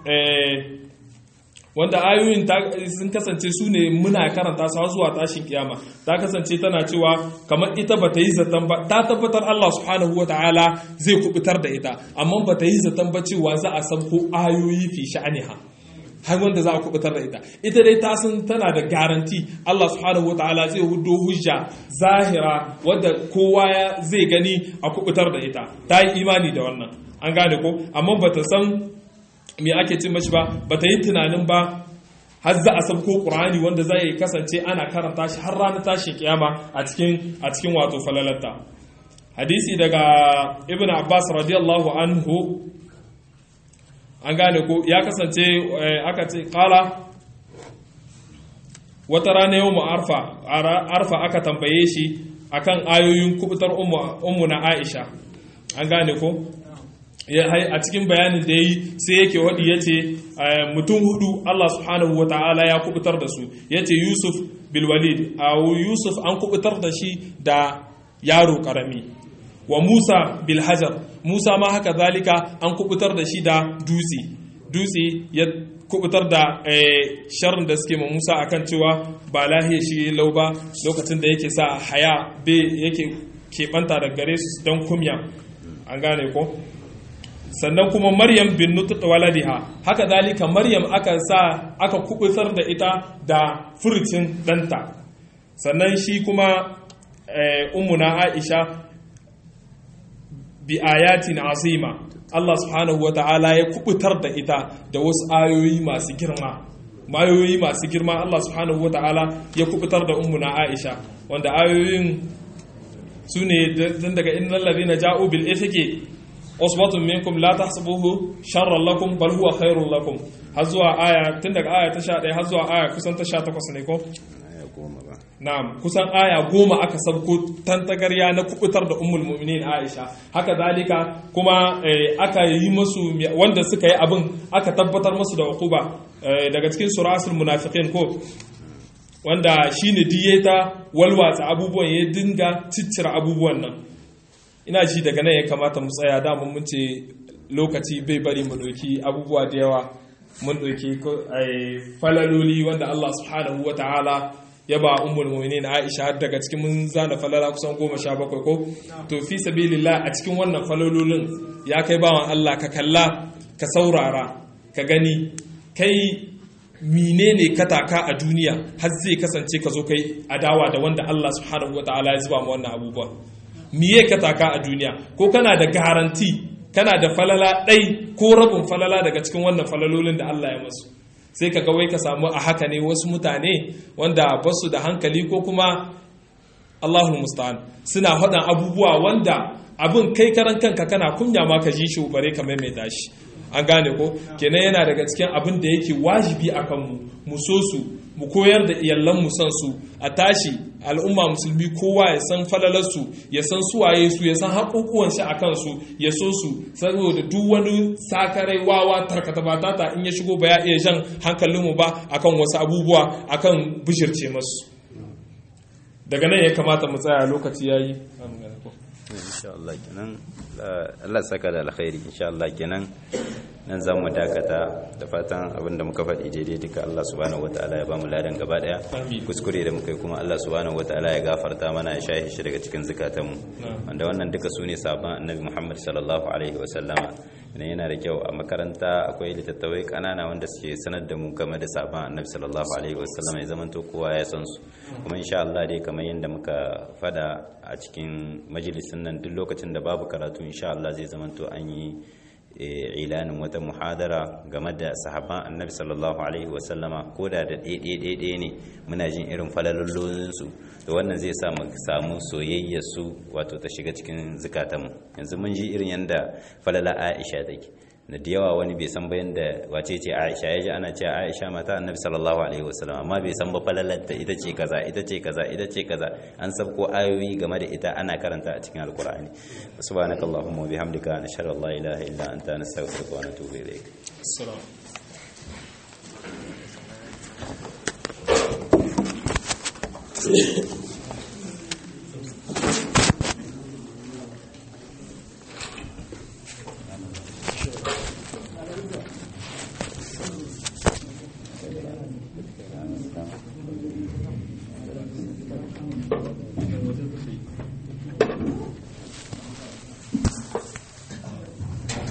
wanda ayoyin sun kasance su ne muna karanta su zuwa tashin kiyama ta kasance tana cewa kamar ita ba ta yi zaton ba ta tabbatar Allah subhanahu wa ta'ala zai kubutar da ita amma ba ta yi zaton ba cewa za a sabko ayoyi fi sha'aniha har wanda za a kubutar da ita ita dai ta san tana da garanti Allah subhanahu wa ta'ala zai hudo hujja zahira wadda kowa zai gani a kubutar da ita ta yi imani da wannan an gane ko amma ba ta san me ake cin mashi ba ba ta yi tunanin ba har za a sabko ƙur'ani wanda zai kasance ana karanta shi har ranar tashin kiyama a cikin a cikin wato falalatta hadisi daga ibn abbas radiyallahu anhu an gane ko ya kasance aka ce kala wata rana yau mu arfa arfa aka tambaye shi akan ayoyin kubutar ummu na aisha an gane ko a cikin bayanin da ya yi sai yake waɗi ya ce mutum hudu Allah subhanahu wa ta'ala ya kubutar da su ya ce yusuf bilwalid a yusuf an kubutar da shi da yaro karami wa musa bilhajar musa ma haka zalika an kubutar da shi da dutse dutse ya kubutar da sharrin da suke ma musa akan cewa ba lahiya shi lau ba lokacin da yake sa haya be yake keɓanta da gare su don kumya an gane ko sannan kuma maryam bin nutut waladiha haka dalika maryam aka sa aka kubutar da ita da furucin danta sannan shi kuma ummuna aisha bi ayatin azima Allah subhanahu wata'ala ya kubutar da ita da wasu ayoyi masu girma mayoyi masu girma Allah subhanahu wata'ala ya kubutar da ummuna aisha wanda ayoyin su ne daga innal ladina ja'u bil ifki usbatun minkum la tahsabuhu sharran lakum bal huwa khairun lakum har zuwa aya tun daga aya ta 11 har zuwa aya kusan ta 18 ne ko na'am kusan aya goma aka sabko tantagarya na kubutar da ummul mu'minin Aisha haka dalika kuma aka yi musu wanda suka yi abin aka tabbatar musu da uquba daga cikin suratul munafiqin ko wanda shine diyeta walwatsa abubuwan ya dinga ciccira abubuwan nan ina ji daga nan ya kamata mu tsaya dama mun ce lokaci bai bari mu ɗauki abubuwa da yawa mun ɗauki falaloli wanda Allah subhanahu wa ta'ala ya ba ummul mu'minin Aisha har daga cikin mun zana falala kusan goma sha bakwai ko to fi sabilillah a cikin wannan falalolin ya kai bawan Allah ka kalla ka saurara ka gani kai menene ka taka a duniya har zai kasance ka zo kai adawa da wanda Allah subhanahu wa ta'ala ya zuba mu wannan abubuwa miye ka taka a duniya ko kana da garanti kana da falala ɗai ko rabin falala daga cikin wannan falalolin da Allah ya masu sai ka ga wai ka samu a haka ne wasu mutane wanda ba su da hankali ko kuma Allahul musta'an suna haɗin abubuwa wanda abin kai karan kanka kana kunya ma ka ji shi bare ka maimaita shi an gane ko kenan yana daga cikin abin da yake wajibi a kanmu mu so su mu koyar da iyalan mu san su a tashi al'umma musulmi kowa ya san falalarsu ya san suwaye su ya san haƙoƙuwan shi a kansu ya so su saboda duk wani sakarai wawa tarkata ba tata in ya shigo ba ya iya jan hankalinmu ba akan wasu abubuwa akan bishirce masu daga nan ya kamata mu tsaya lokaci yayi insha Allah kenan Allah saka da alkhairi insha Allah kenan nan zan mu dakata da fatan abinda muka faɗi daidai duka Allah subhanahu wataala ya bamu ladan gaba daya kuskure da muka yi kuma Allah subhanahu wataala ya gafarta mana ya shahi shi daga cikin zukatanmu wanda wannan duka sune sabon annabi Muhammad sallallahu alaihi wa sallama idan yana da kyau a makaranta akwai littattafai kanana wanda suke sanar da mu game da sabon annabi sallallahu alaihi wa sallama ya zamanto kowa ya san su kuma insha Allah dai kamar yadda muka fada a cikin majalisin nan duk lokacin da babu karatu insha Allah zai zamanto an yi ilanin wata muhadara game da sahaban annabi sallallahu alaihi wasallama ko da da ɗaiɗaiɗaiɗai ne muna jin irin falalollinsu da wannan zai sa mu samu soyayyarsu wato ta shiga cikin zukatanmu yanzu mun ji irin yadda falala aisha take da da yawa wani bai san bayan da wace ce Aisha ya ji ana cewa Aisha mata Annabi sallallahu alaihi wasallam amma bai san ba falalarta ita ce kaza ita ce kaza ita ce kaza an sabko ayoyi game da ita ana karanta a cikin alkur'ani subhanakallahumma wa bihamdika nashhadu an la ilaha illa anta nastaghfiruka wa natubu ilayk السلام Thank you.